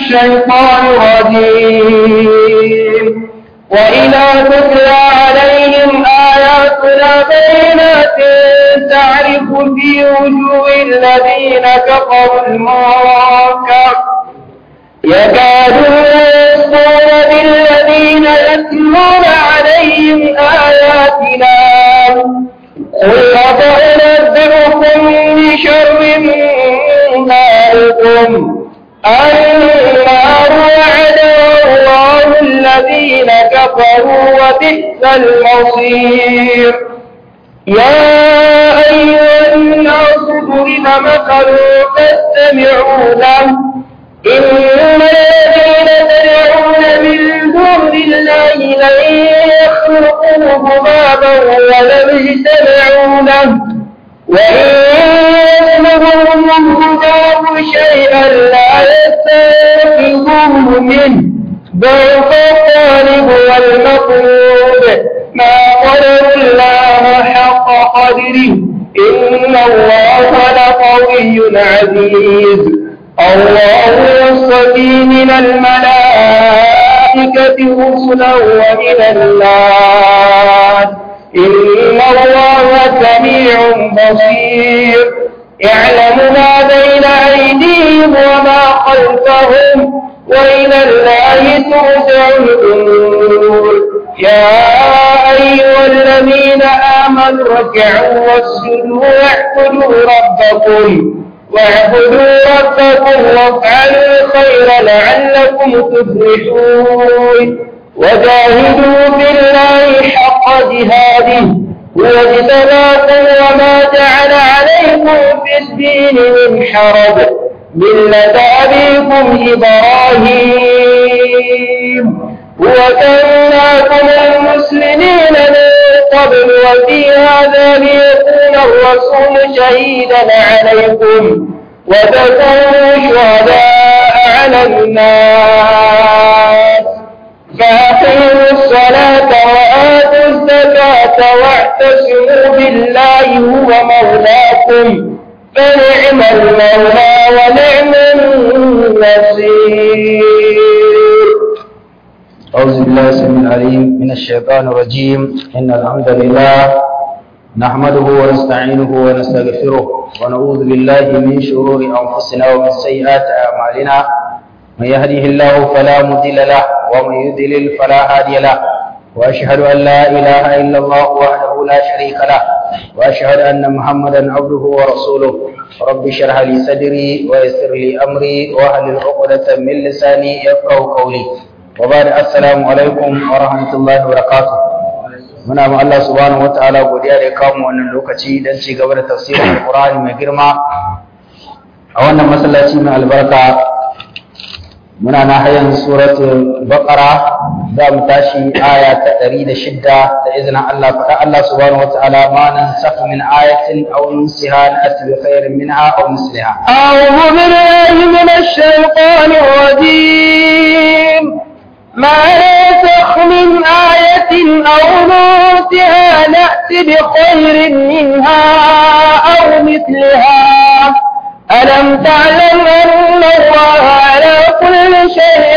الشيطان الرجيم وإذا تتلى عليهم آياتنا بينات تعرف في وجوه الذين كفروا المنكر يكادون يسطون بالذين يتلون عليهم آياتنا قل أفأنبئكم بشر من ذلكم النار وعدها الله الذين كفروا وبئس المصير يا أيها الناس ضرب مثل فاستمعوا له إن الذين تدعون من دون الله لن يخلقوا ذبابا ولم يجتمعوا له وإن يسلبهم الذباب شيئا لا يستنقذوه منه ضعف الطالب والمطلوب ما قدر الله حق قدره إن الله لقوي عزيز الله يصطفي من الملائكة رسلا ومن الناس إن الله سميع بصير يعلم ما بين أيديهم وما خلفهم وإلى الله ترجع الأمور يا أيها الذين آمنوا اركعوا واسجدوا واعبدوا ربكم واعبدوا ربكم وافعلوا الخير لعلكم تفلحون وجاهدوا بالله حق جهاده هو اجتباكم وما جعل عليكم في الدين من حرج ملة أبيكم إبراهيم وكناكم المسلمين من قبل وفي هذا ليكون الرسول شهيدا عليكم وتكونوا شهداء على الناس فأقيموا الصلاة وآتوا الزكاة واعتصموا بالله هو مولاكم فنعم المولى ونعم النصير أعوذ بالله السميع العليم من الشيطان الرجيم إن الحمد لله نحمده ونستعينه ونستغفره ونعوذ بالله من شرور أنفسنا ومن سيئات أعمالنا من يهده الله فلا مضل له ومن يضلل فلا هادي له وأشهد أن لا إله إلا الله وحده لا شريك له وأشهد أن محمدا عبده ورسوله رب اشرح لي صدري ويسر لي أمري واحلل عقدة من لساني يفقهوا قولي وبعد السلام alaikum wa rahmatullahi wa barakatuh muna ma Allah subhanahu wa ta'ala godiya da ya kawo mu wannan lokaci don ci gaba da tafsirin Qur'ani mai girma a wannan masallaci mai albarka muna na hayan suratul baqara za mu tashi aya ta 106 da izinin Allah faɗa Allah subhanahu wa ta'ala ma nan saka min ayatin aw nunsiha na'ti bi khairin minha aw misliha أعوذ بالله من الشيطان الرجيم ما ننسخ من آية أو ننسها نأت بخير منها أو مثلها ألم تعلم أن الله على كل شيء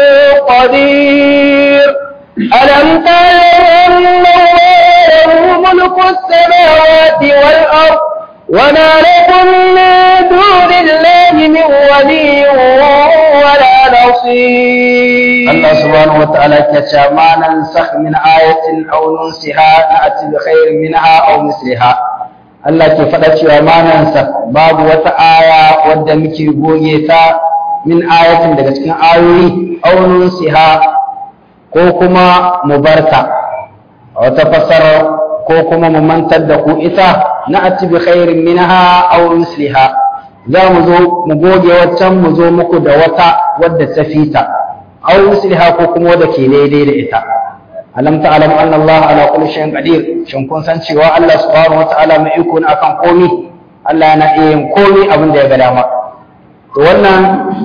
قدير ألم تعلم أن الله له ملك السماوات والأرض وما لكم من دون الله من ولي ولا نصير Allah subhanahu wa ta'ala ke cewa ma nan sakh min ayatin aw nunsiha na'ti bi khairin minha aw misliha Allah ke faɗa cewa ma nan sakh babu wata aya wadda muke goge ta min ayatin daga cikin ayoyi aw nunsiha ko kuma mu barka a wata fasara ko kuma mu mantar da ku ita na'ti bi khairin minha aw misliha za mu zo mu goge waccan mu zo muku da wata wadda ta fita aw misliha ko kuma wadda ke daidai da ita alam ta'lam anna Allah ala kulli shay'in qadir shin kun san cewa Allah subhanahu wata'ala mai iko ne akan komi Allah yana iya yin komi abin da ya ga dama to wannan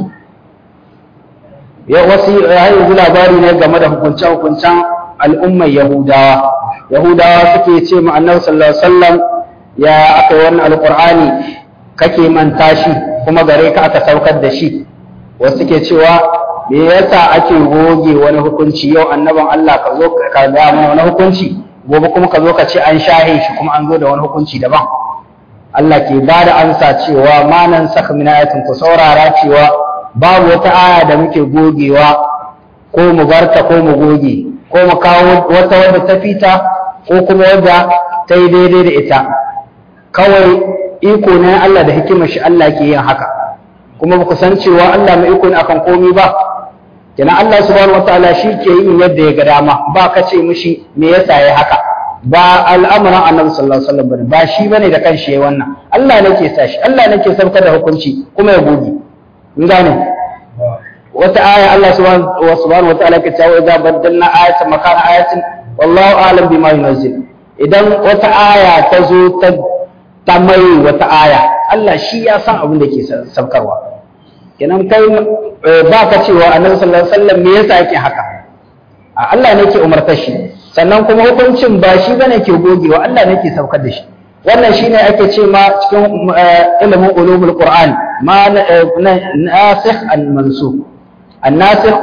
ya wasi ya yi labari ne game da hukuncen hukuncen al'ummar Yahudawa Yahudawa suke ce ma Annabi sallallahu alaihi wasallam ya aka yi wannan alqur'ani kake manta shi kuma gare ka aka saukar da shi wasu ke cewa me yasa ake goge wani hukunci yau annaban Allah ka zo ka ga mana wani hukunci gobe kuma ka zo ka ce an shahe shi kuma an zo da wani hukunci daban Allah ke ba da amsa cewa manan saka min ayatin ku saurara cewa babu wata aya da muke gogewa ko mu barta ko mu goge ko mu kawo wata wadda ta fita ko kuma wadda ta yi daidai da ita kawai iko ne Allah da hikimar shi Allah ke yin haka kuma ba ku san cewa Allah mai iko ne akan komi ba kenan Allah subhanahu wataala shi ke yin yadda ya ga dama ba ka ce mishi me yasa ya haka ba al'amuran annabi sallallahu alaihi wasallam bane ba shi bane da kanshi yayi wannan Allah ne ke sa shi Allah ne ke saukar da hukunci kuma ya goge mun gane wata aya Allah subhanahu wataala ke cewa idza baddalna ayatan makana ayatin wallahu a'lam bima yunzil idan wata aya ta zo ta ta mai wata aya Allah shi ya san abin da ke saukarwa kenan kai ba ka cewa annabi sallallahu alaihi wasallam me yasa yake haka Allah ne ke umartar shi sannan kuma hukuncin ba shi bane ke gogewa Allah ne ke saukar da shi wannan shine ake ce ma cikin ilimin ulumul qur'an ma nasikh al mansukh an nasikh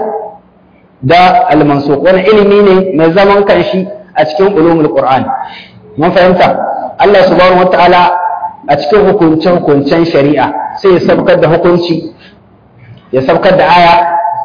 da al mansukh wannan ilimi ne mai zaman kanshi a cikin ulumul qur'an mun fahimta Allah subhanahu wataala a cikin hukuncen hukuncen shari'a sai ya saukar da hukunci ya saukar da aya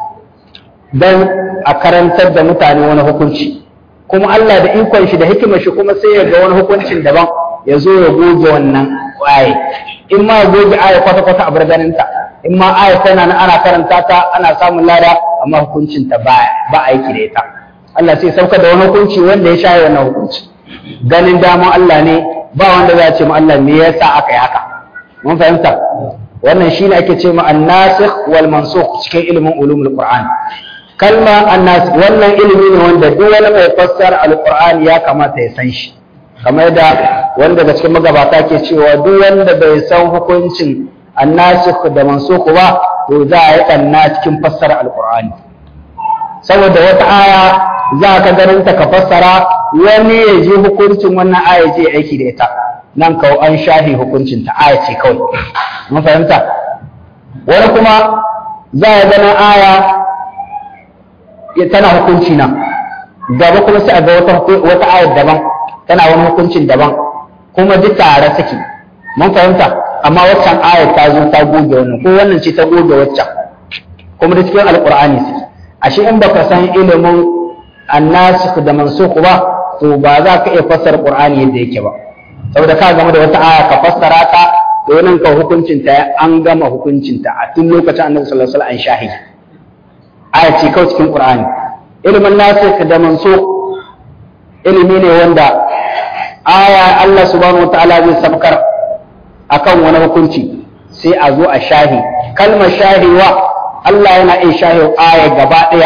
don a karantar da mutane wani hukunci kuma Allah da ikon shi da hikimar shi kuma sai ya ga wani hukuncin daban ya zo ya goge wannan aye in ma ya goge aya kwata-kwata a barganinta in ma aya tana nan ana karanta ta ana samun lada amma hukuncin ta ba ba aiki da ita Allah sai saukar da wani hukunci wanda ya shaye wannan hukunci ganin daman Allah ne ba wanda za a ce ma Allah me yasa aka yi haka mun fahimta wannan shine ake ce ma an-nasikh wal mansukh cikin ilimin ulumul qur'an kalma annas wannan ilimi ne wanda duk wani mai fassara alqur'ani ya kamata ya san shi kamar da wanda daga cikin magabata ke cewa duk wanda bai san hukuncin annasikh da mansukh ba to za a yi kanna cikin fassara alqur'ani saboda wata aya za ka ganin ta ka fassara wani ya ji hukuncin wannan aya je aiki da ita nan kawo an shahi hukuncin ta aya ce kawai mun fahimta wani kuma za a gana aya tana hukunci nan gaba kuma sai a ga wata wata ayar daban tana wani hukuncin daban kuma duk tare suke mun fahimta amma waccan ayar ta zo ta goge wannan ko wannan ce ta goge waccan kuma da cikin alqur'ani suke ashe in baka san ilimin annasikh da mansukh ba to ba za ka iya fassara qur'ani yadda yake ba saboda ka game da wata aya ka fassara ta to nan ka hukuncin ta an gama hukuncin ta a tun lokacin annabi sallallahu alaihi wasallam an shahi aya ce kawai cikin qur'ani ilimin nasikh da mansukh ilimi ne wanda aya Allah subhanahu wataala zai sabkar akan wani hukunci sai a zo a shahi kalmar shahiwa Allah yana iya shahi aya gaba daya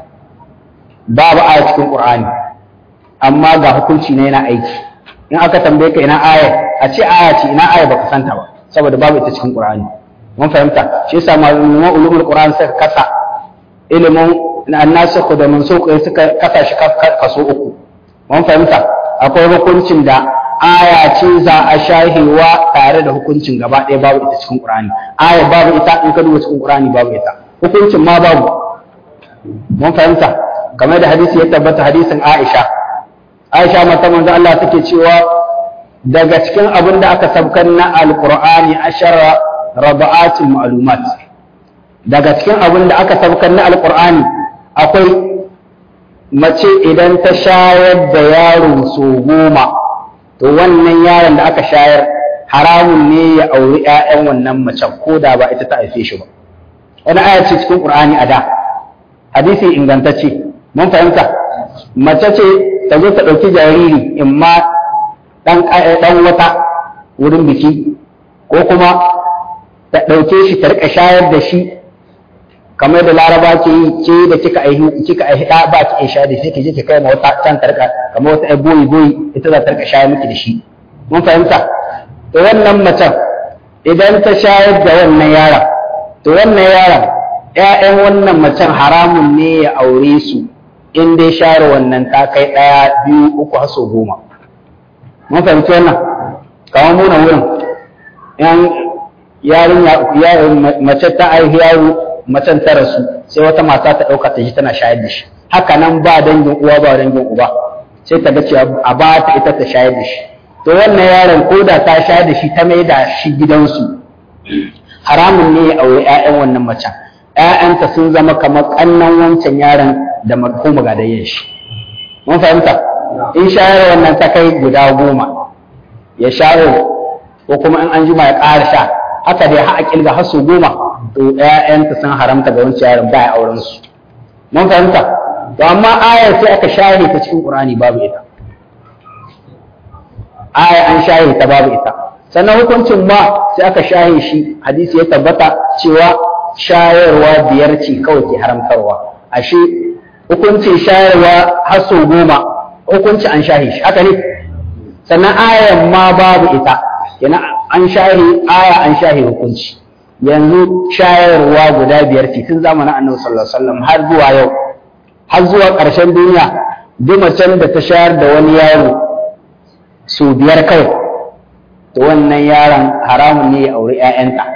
babu aya cikin qur'ani amma ga hukunci ne yana aiki in aka tambaye ka ina aya a ce aya ce ina aya baka santa ba saboda babu ita cikin Qur'ani mun fahimta shi yasa malaman ulumul Qur'an suka kasa ilimin annasikh da mansukh suka kasa shi kaso uku mun fahimta akwai hukuncin da aya ce za a shahiwa tare da hukuncin gaba ɗaya babu ita cikin Qur'ani aya babu ita in ka duba cikin Qur'ani babu ita hukuncin ma babu mun fahimta kamar da hadisi ya tabbata hadisin Aisha Aisha mata manzo Allah take cewa daga cikin abin da aka sabkar na Alƙur'ani ashara raba'atul ma'lumat daga cikin abin da aka sabkar na Alƙur'ani akwai mace idan ta shayar da yaro so goma to wannan yaron da aka shayar haramun ne ya auri ƴaƴan wannan macen ko da ba ita ta haife shi ba wani aya ce cikin Qur'ani a da hadisi ingantacce mun fahimta mace ce ta zo ta ɗauki jariri in ma ɗan wata wurin biki ko kuma ta ɗauke shi ta riƙa shayar da shi kamar da laraba ke yi ke da kika aihi kika aihi ɗa ba ki shayar da shi ke je ki kai ma wata can ta riƙa kamar wata ai boyi boyi ita za ta riƙa shayar miki da shi mun fahimta to wannan macen idan ta shayar da wannan yaron to wannan yaron ƴaƴan wannan macen haramun ne ya aure su in dai share wannan ta kai ɗaya biyu uku har sau goma mun fahimci wannan kamar muna wurin yan yarin mace ta aihi yaro macen ta rasu sai wata mata ta ɗauka ta ji tana shayar da shi haka nan ba dangin uwa ba dangin uba sai ta ga cewa a ba ta ita ta shayar da shi to wannan yaron ko da ta shayar da shi ta mai da shi gidansu haramun ne ya aure 'ya'yan wannan macen ‘ya'yanta sun zama kamar ƙannan wancan yaron da ko magadayyan shi mun fahimta in shayar wannan ta kai guda goma ya shayo ko kuma in an jima ya ƙara sha haka dai har a kilga har su goma to ‘ya'yanta sun haramta ga wancan yaron ba ya auren su mun fahimta to amma ayar sai aka share ta cikin ƙur'ani babu ita aya an share ta babu ita sannan hukuncin ma sai aka shahe shi hadisi ya tabbata cewa shayarwa biyar ce kawai ke haramtarwa ashe hukuncin shayarwa har sau goma hukunci an shahe shi haka ne sannan ayan ma babu ita kenan an shahe aya an shahe hukunci yanzu shayarwa guda biyar ce tun zamanin annabi sallallahu alaihi wasallam har zuwa yau har zuwa ƙarshen duniya duk macen da ta shayar da wani yaro su biyar kawai to wannan yaron haramun ne ya auri 'ya'yanta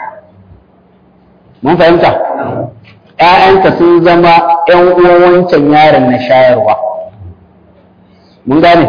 mun fahimta ‘ya'yanta sun zama ‘yan uwan wancan yaron na shayarwa mun gane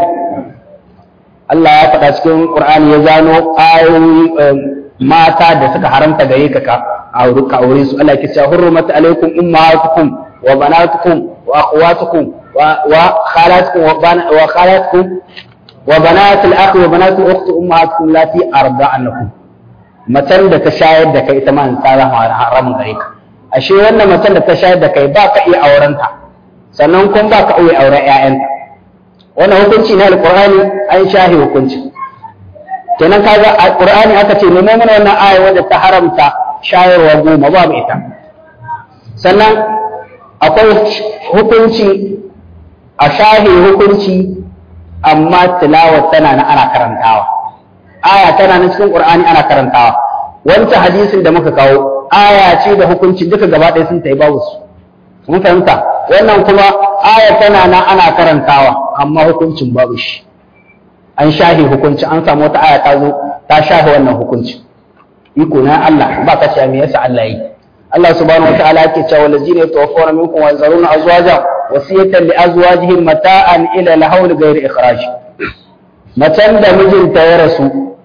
Allah ya faɗa cikin Qur'ani ya zano ayoyi mata da suka haramta gare ka ka aure su Allah ya ce hurrumat alaikum ummahatukum wa banatukum wa akhawatukum wa khalatukum wa khalatukum wa banatul akhi wa banatul ukhti ummahatukum lati arda'anakum macen da ta shayar da kai ita ma ta zama haramun gare ka ashe wannan macen da ta shayar da kai ba ka iya aurenta sannan kuma ba ka iya auren ƴaƴanta wannan hukunci na alqur'ani an shahi hukunci kenan kaga alqur'ani aka ce nemo mana wannan aya wadda ta haramta shayarwa goma babu ita sannan akwai hukunci a shahi hukunci amma tilawar tana na ana karantawa aya tana nan cikin Qur'ani ana karantawa wancan hadisin da muka kawo aya ce da hukunci duka gaba ɗaya sun tayi babu su mun fahimta wannan kuma aya tana nan ana karantawa amma hukuncin babu shi an shahi hukunci an samu wata aya ta zo ta shahi wannan hukunci iko na Allah ba ka ce me yasa Allah yi Allah subhanahu wataala yake cewa wallazina yatawaffawna minkum wa yazaruna azwajan wasiyatan li azwajihim mata'an ila al-hawl ghayri ikhraj macen da mijinta ya rasu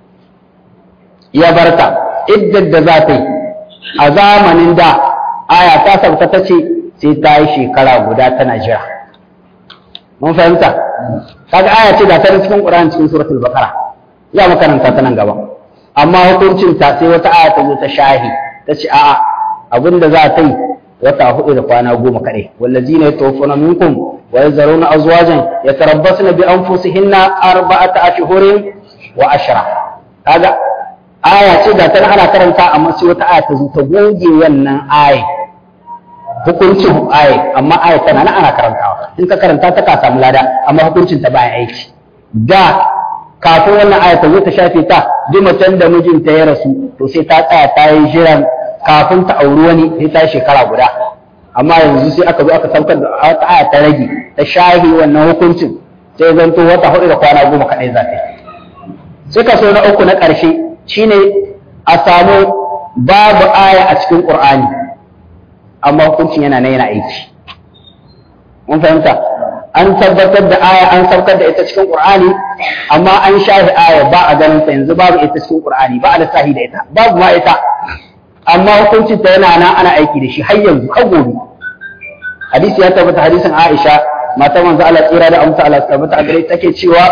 ya barta iddar da za ta yi a zamanin da aya ta sauka ta ce sai ta yi shekara guda tana jira mun fahimta kaga aya ce da ta cikin Qur'ani cikin suratul Baqara ya makaranta ta nan gaba amma hukuncin ta sai wata aya ta zo ta shahi ta ce a'a abinda za ta yi wata hudu da kwana goma kaɗai wallazina yatawaffawna minkum wa yazaruna azwajan yatarabbasna bi anfusihinna arba'ata ashhurin wa ashra kaga aya ce da tana ana karanta amma sai wata aya ta zo ta goge wannan aya hukuncin aya amma aya tana nan ana karantawa in ka karanta ta ka samu lada amma hukuncin ta baya aiki da kafin wannan aya ta zo ta shafe ta duk macen da mijinta ya rasu to sai ta tsaya ta yi jiran kafin ta auri wani sai ta shekara guda amma yanzu sai aka zo aka saukar da wata aya ta rage ta shahi wannan hukuncin sai zanto wata hudu da kwana goma kaɗai za ta yi sai kaso na uku na ƙarshe shine a samu babu aya a cikin ƙur'ani amma hukuncin yana na yana aiki mun fahimta an tabbatar da aya an saukar da ita cikin ƙur'ani amma an shahi aya ba a ganin ta yanzu babu ita cikin ƙur'ani ba a lissafi da ita babu ma ita amma hukuncin ta yana nan ana aiki da shi har yanzu har gobe hadisi ya tabbata hadisin Aisha mata manzo Allah tsira da amsa Allah tabbata a gare take cewa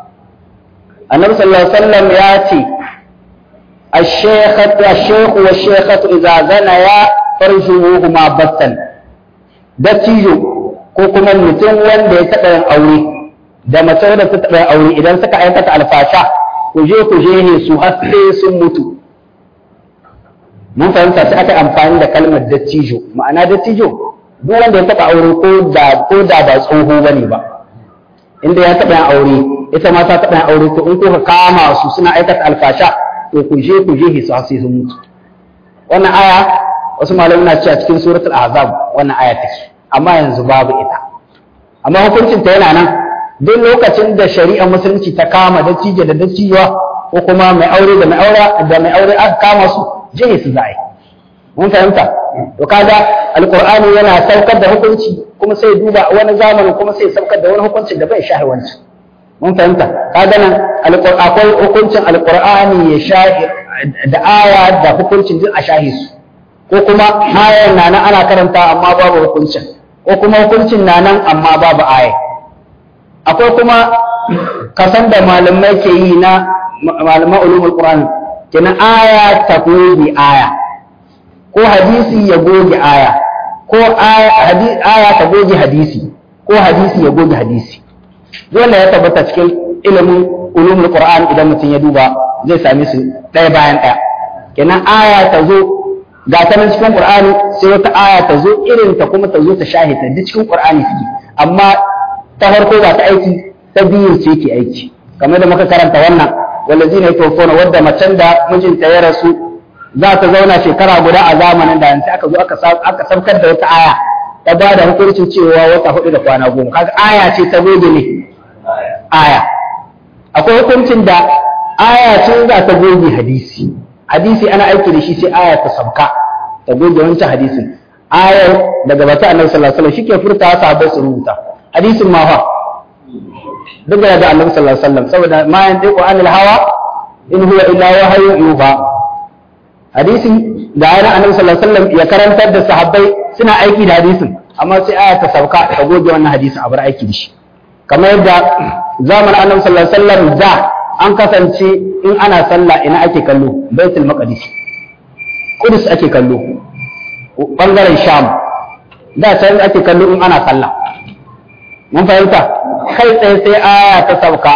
Annabi sallallahu alaihi wasallam ya ce الشيخة الشيخ والشيخة إذا زنيا فرجوهما بطا dattijo ko kuma mutum wanda ya taɓa yin aure da mace da ta taɓa yin aure idan suka aikata alfasha ku je ku je ne su har sai sun mutu mun fahimta sai aka amfani da kalmar dattijo ma'ana dattijo duk wanda ya taɓa aure ko da ko da ba tsoho bane ba inda ya taɓa yin aure ita ma ta taɓa yin aure to in kuka kama su suna aikata alfasha to ku je ku je su har sai sun mutu wannan aya wasu malamai na cewa cikin suratul ahzab wannan aya take amma yanzu babu ita amma hukuncin ta yana nan duk lokacin da shari'ar musulunci ta kama dattijo da dattijuwa ko kuma mai aure da mai aure da mai aure aka kama su jihe su za'a mun fahimta to kaga alqur'ani yana saukar da hukunci kuma sai duba wani zamanin kuma sai saukar da wani hukuncin da bai shahi wancan mun fahimta kaga nan akwai hukuncin alqur'ani ya shahi da aya da hukuncin duk a shahi su ko kuma ayar na nan ana karanta amma babu hukuncin ko kuma hukuncin na nan amma babu aya akwai kuma kasan da malamai ke yi na malaman ulumul qur'an kenan aya ta goge aya ko hadisi ya goge aya ko aya ta goge hadisi ko hadisi ya goge hadisi dole ya tabbata cikin ilimin ulumul qur'an idan mutum ya duba zai same su ɗaya bayan ɗaya kenan aya ta zo ga ta nan cikin qur'ani sai wata aya ta zo irin ta kuma ta zo ta shahita duk cikin qur'ani suke amma ta farko ba ta aiki ta biyun ce ke aiki kamar da muka karanta wannan wallazina yatawaffawna wadda macen da mijinta ya rasu za ta zauna shekara guda a zamanin da yanzu aka zo aka saukar da wata aya ta ba da hukuncin cewa wata hudu da kwana goma kaga aya ce ta goge ne aya akwai hukuncin da aya ce za ta goge hadisi hadisi ana aiki da shi sai aya ta sauka ta goge wancan hadisin ayar daga bata annabi sallallahu alaihi wasallam shike furta sahabbai su rubuta hadisin ma fa duk da annabi sallallahu alaihi wasallam saboda ma yantiqu anil hawa in huwa illa wahyu yuha hadisin da ayyana annabi sallallahu alaihi wasallam ya karantar da sahabbai suna aiki da hadisin amma sai aya ta sauka ta goge wannan hadisin a bar aiki da shi kamar yadda zaman annabi sallallahu alaihi wasallam da an kasance in ana sallah ina ake kallo baitul maqdis kudus ake kallo bangaren sham da can ake kallo in ana sallah mun fahimta kai tsaye sai aya ta sauka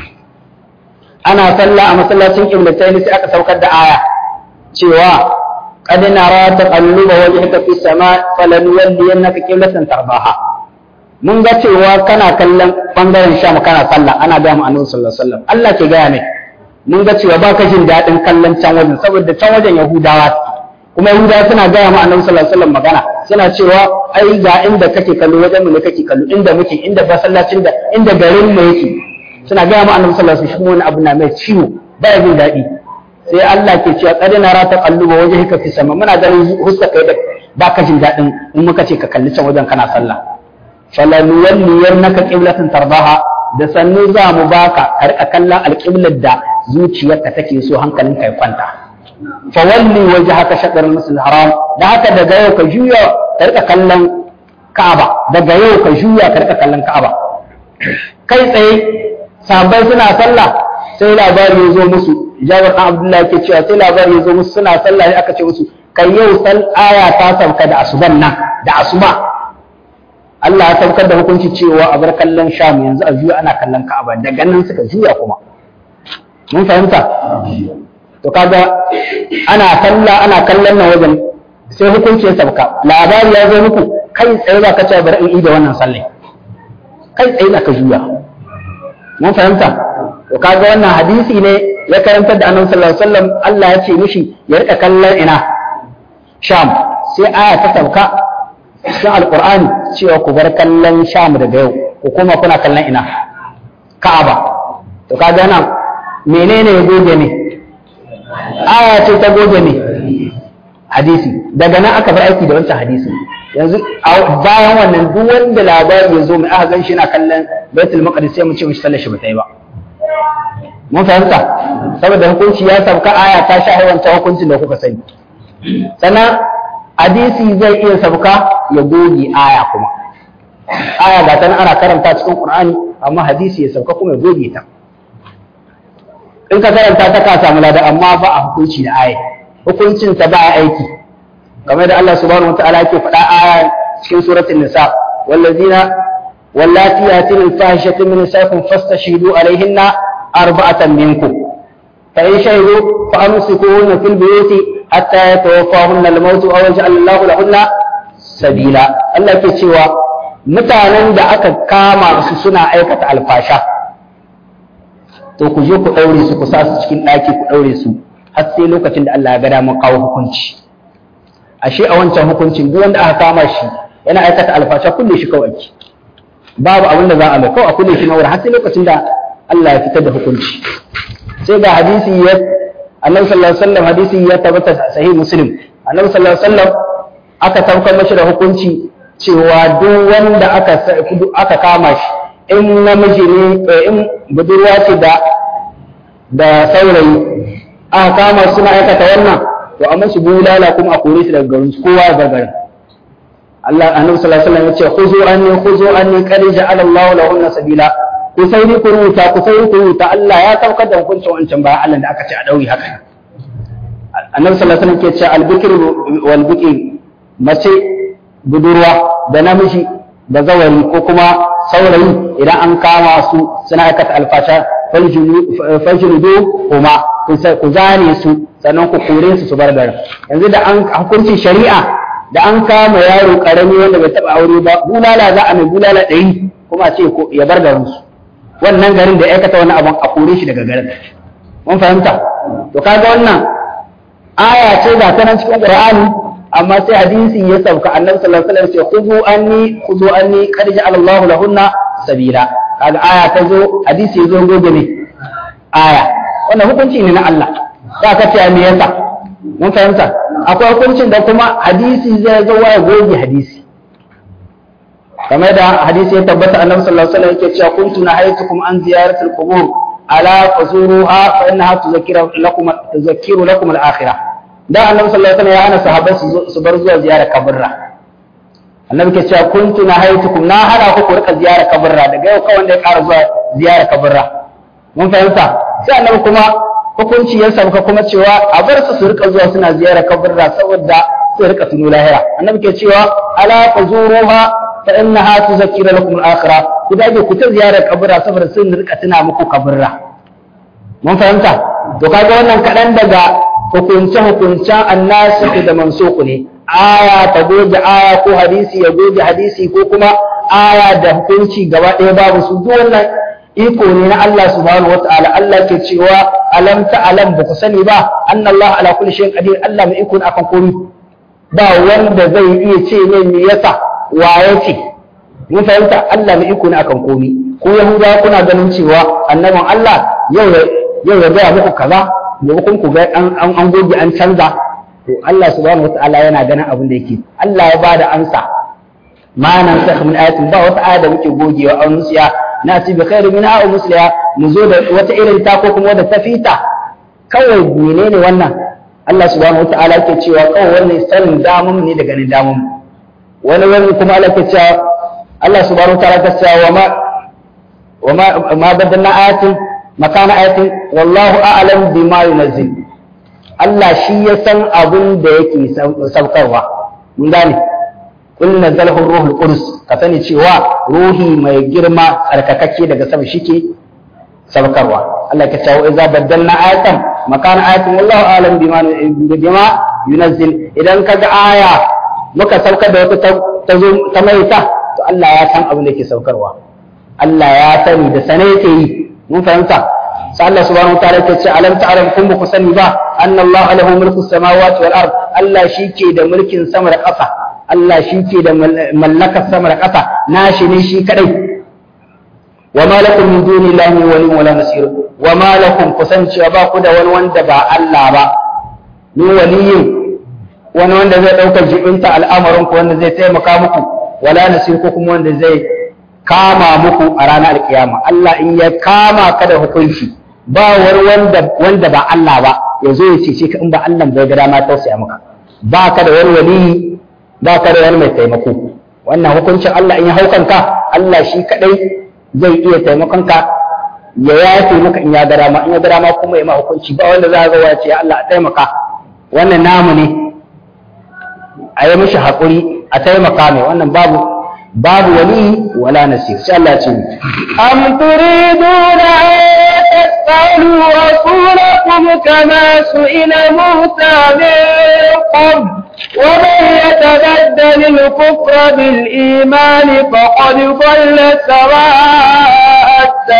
ana sallah a masallacin kiblatain sai aka saukar da aya cewa qad nara taqalluba wajhika fi sama falanuwalliyannaka qiblatan tarbaha mun ga cewa kana kallon bangaren sham kana sallah ana ga mu annabi sallallahu alaihi wasallam Allah ke gaya mai mun ga cewa baka jin daɗin kallon can wajen saboda can wajen yahudawa kuma yahudawa suna gaya mu annabi sallallahu alaihi wasallam magana suna cewa ai ga inda kake kallo wajen mu ne kake kallo inda muke inda masallacin da inda garin mu yake suna gaya mu annabi sallallahu alaihi wasallam wani abu na mai ciwo ba ya jin daɗi sai Allah ke cewa qad nara taqalluba wajhika fi sama muna ganin huska kai da baka jin daɗin in muka ce ka kalli can wajen kana sallah falanuwalliyannaka qiblatan tardaha da sannu za mu baka ka rika kallon alƙiblar da zuciyarka take so hankalin ka ya kwanta fa walli wajhaka shatr al-masjid haram da haka daga yau ka juya ka rika kallon Ka'aba daga yau ka juya ka rika kallon Ka'aba kai tsaye sahabbai suna sallah sai labari ya zo musu Jabir dan Abdullah yake cewa sai labari ya zo musu suna sallah sai aka ce musu kai yau sal aya ta sauka da asuban nan da asuba Allah ya saukar da hukunci cewa a bar kallon Sham yanzu a juya ana kallon Ka'aba daga nan suka juya kuma mun fahimta to kaga ana kalla ana kallon nan wajen sai hukunci ya sauka labari ya zo muku kai tsaye za ka ce bari in ida wannan sallai kai tsaye za ka juya mun fahimta to kaga wannan hadisi ne ya karantar da annabi sallallahu alaihi wasallam Allah ya ce mishi ya rika kallon ina Sham sai aya ta sauka cikin alkur'ani cewa ku bar kallon sham daga yau ku kuma kuna kallon ina ka'aba to kaga nan menene ya goge ne aya ce ta goge ne hadisi daga nan aka bar aiki da wancan hadisi yanzu bayan wannan duk wanda labari ya zo mai aka gan shi na kallon baitul maqdis sai mu ce mishi sallar shi ba ta yi ba mun fahimta saboda hukunci ya sauka aya ta sha wancan hukuncin da kuka sani sannan hadisi zai iya sauka ya goge aya kuma aya ga ta ana karanta cikin qur'ani amma hadisi ya sauka kuma ya goge ta in ka karanta ta ka samu lada amma ba a hukunci da aya hukuncin ta ba aiki kamar da Allah subhanahu wataala yake faɗa aya cikin suratul nisa wallazina wallati yatin al-fahishatu min nisaikum fastashidu alaihinna arba'atan minkum fa in shahidu fa amsikuhunna fil buyuti hatta yatawaffahunna al-maut aw yaj'al Allahu lahunna sabila Allah ke cewa mutanen da aka kama su suna aikata alfasha to ku je ku daure su ku sa su cikin ɗaki ku daure su har sai lokacin da Allah ya ga damar kawo hukunci ashe a wancan hukuncin duk wanda aka kama shi yana aikata alfasha kulle shi kawai babu abin da za a mai kawai a kulle shi na har sai lokacin da Allah ya fitar da hukunci sai ga hadisi ya annabi sallallahu alaihi wasallam hadisi ya tabbata sahih muslim annabi sallallahu alaihi wasallam aka saukar mashi da hukunci cewa duk wanda aka aka kama shi in namiji ne in budurwa ce da da saurayi aka kama suna aikata wannan to amma su bulala kuma a kore su daga garin su kowa ya bar garin Allah annabi sallallahu alaihi wasallam ya ce khuzu anni khuzu anni qad ja'ala Allahu lahunna sabila ku sai ku rubuta ku sai ku rubuta Allah ya saukar da hukuncin wancan bayan Allah da aka ce a dauri haka annabi sallallahu alaihi wasallam ke ce al-bikr wal bikr mace budurwa da namiji da zawari ko kuma saurayi idan an kama su suna aikata alfasha faljuludu kuma ku zane su sannan ku kore su su bar garin yanzu da an hukuncin shari'a da an kama yaro karami wanda bai taba aure ba bulala za a mai bulala ɗari kuma ce ya bar garin su wannan garin da ya aikata wannan abun a kore shi daga garin mun fahimta to kaga wannan aya ce ga ta nan cikin qur'ani amma sai hadisi ya sauka annabi sallallahu alaihi wasallam ce khudhu anni khudhu anni qad ja'ala Allahu lahunna sabila kaga aya ta zo hadisi ya zo gobe ne aya wannan hukunci ne na Allah za ka ce me yasa mun fahimta akwai hukuncin da kuma hadisi zai zo ya goge hadisi kamar da hadisi ya tabbata annabi sallallahu alaihi wasallam yake cewa kuntu nahaytukum an ziyaratil qubur ala fazuruha fa innaha tuzakkiru lakum tuzakkiru lakum al-akhirah da annabi sallallahu alaihi wasallam ya hana sahabbai su bar zuwa ziyarar kaburra annabi ke cewa kuntu nahaytukum na hana ku ku rika ziyarar kaburra daga yau kawai da ya ƙara zuwa ziyarar kaburra mun fahimta sai annabi kuma hukunci ya sauka kuma cewa a bar su su rika zuwa suna ziyarar kaburra saboda su rika tuno lahira annabi ke cewa ala fazuruha fa innaha tuzakkiru lakum al-akhirah ku dage ku ta ziyarar kaburra saboda sun rika tuna muku kaburra mun fahimta to kaga wannan kadan daga hukunce hukuncen annasi da mansuku ne aya ta goge aya ko hadisi ya goge hadisi ko kuma aya da hukunci gaba ɗaya babu su duk wannan iko ne na Allah subhanahu wataala Allah ke cewa alam ta alam ba ku sani ba anna Allah ala kulli shay'in qadir Allah mai iko akan komai ba wanda zai iya ce ne me yasa wa yace mun fahimta Allah mai iko akan komai ko yahuda kuna ganin cewa annabin Allah yau yau ya ga muku kaza maimakon ku ga an goge an canza to Allah subhanahu wataala yana ganin abin da yake Allah ya bada ansa ma nan sa min ayatin ba wata aya da muke gogewa an musiya na ci bi khairu min a'a musliya mu zo da wata irin ta ko kuma wadda ta fita kawai menene wannan Allah subhanahu wataala yake cewa kawai wannan sanin damun ne da ganin damun wani wani kuma Allah yake cewa Allah subhanahu wataala yake cewa wa ma wa ma ma badalna ayatin makana ayatin wallahu a'lam bima yunazzil Allah shi ya san abin da yake saukarwa mun gane kul nazzalahu ruhul qudus ka sani cewa ruhi mai girma tsarkakakke daga sama shike saukarwa Allah ya ce wa idza badalna ayatan makana ayatin wallahu a'lam bima bima yunazzil idan kaga aya muka saukar da wata ta zo ta maita to Allah ya san abin da yake saukarwa Allah ya sani da sane yake yi mun fahimta sai Allah subhanahu wataala yake ce alam ta'lam kun ba ku sani ba anna Allah lahu mulku samawati wal ard Allah shike da mulkin sama da ƙasa Allah shike da mallakar sama da ƙasa nashi ne shi kadai wa ma lakum min dunillahi wali wala nasir wa ma lakum kusancewa ba ku da wani wanda ba Allah ba ni waliyin wani wanda zai ɗauka jibinta al'amarin ku wanda zai taimaka muku wala nasir ko kuma wanda zai kama muku a ranar alkiyama Allah in ya kama ka da hukunci ba wani wanda wanda ba Allah ba ya zo ya cece ka in ba Allah bai ga dama tausaya maka ba ka da wani wali ba ka da wani mai taimako wannan hukuncin Allah in ya haukanka Allah shi kadai zai iya taimakon ka ya yafe maka in ya ga dama in ya ga dama kuma ya ma hukunci ba wanda za ga ya ce ya Allah a taimaka wannan namu ne a yi mishi haƙuri a taimaka mai wannan babu babu wali wala nasir sai Allah ce am turiduna an tasalu rasulakum kama su'ila Musa min qabl ومن يتبدل الكفر بالإيمان فقد ضل سواء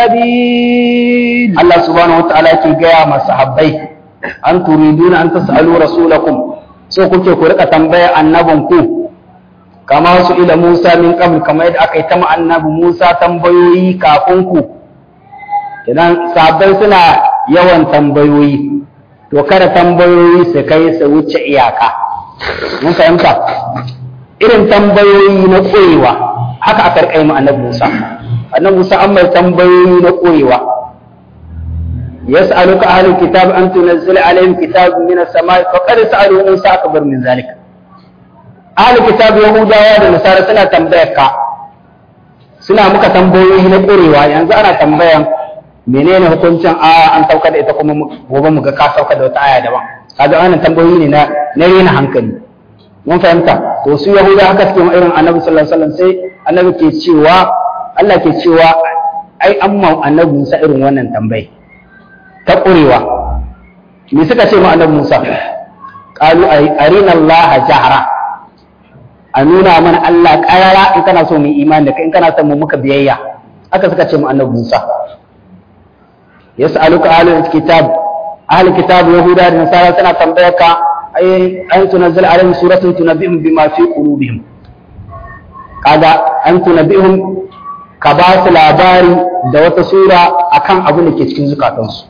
السبيل الله سبحانه وتعالى كي جاء مع صحابي أن تريدون أن تسألوا رسولكم so kuke ku rika tambaya annabinku kama su ila Musa min qabl kamar yadda aka yi ta annabi Musa tambayoyi kafin ku idan sahabbai suna yawan tambayoyi to kada tambayoyi su kai su wuce iyaka mun fahimta irin tambayoyi na koyewa haka aka rika yi annabi Musa annabi Musa an mai tambayoyi na koyewa yas'aluka ahlul kitab an tunzila alaihim kitabun min as-sama'i faqad sa'alu Musa akbar min zalik ahlul kitab yahudawa da nasara suna tambayar ka suna muka tambayoyi na korewa yanzu ana tambayan menene hukuncin aya an sauka da ita kuma gobe mu ga ka sauka da wata aya daban kaga wannan tambayoyi ne na na rena hankali mun fahimta to su yahuda haka suke irin annabi sallallahu alaihi wasallam sai annabi ke cewa Allah ke cewa ai an ma annabi Musa irin wannan tambayi ta ƙurewa me suka ce ma annabi Musa qalu arina Allah jahra a nuna mana Allah ƙarara in kana so mu imani da kai in kana son mu muka biyayya haka suka ce ma annabi Musa yas'aluka ahlul kitab ahlul kitab yahuda da nasara suna tambayar ka ay an tunzil alaihim suratun tunabbihum bima fi qulubihim kaga an tunabbihum ka ba su labari da wata sura akan abin da ke cikin zukatansu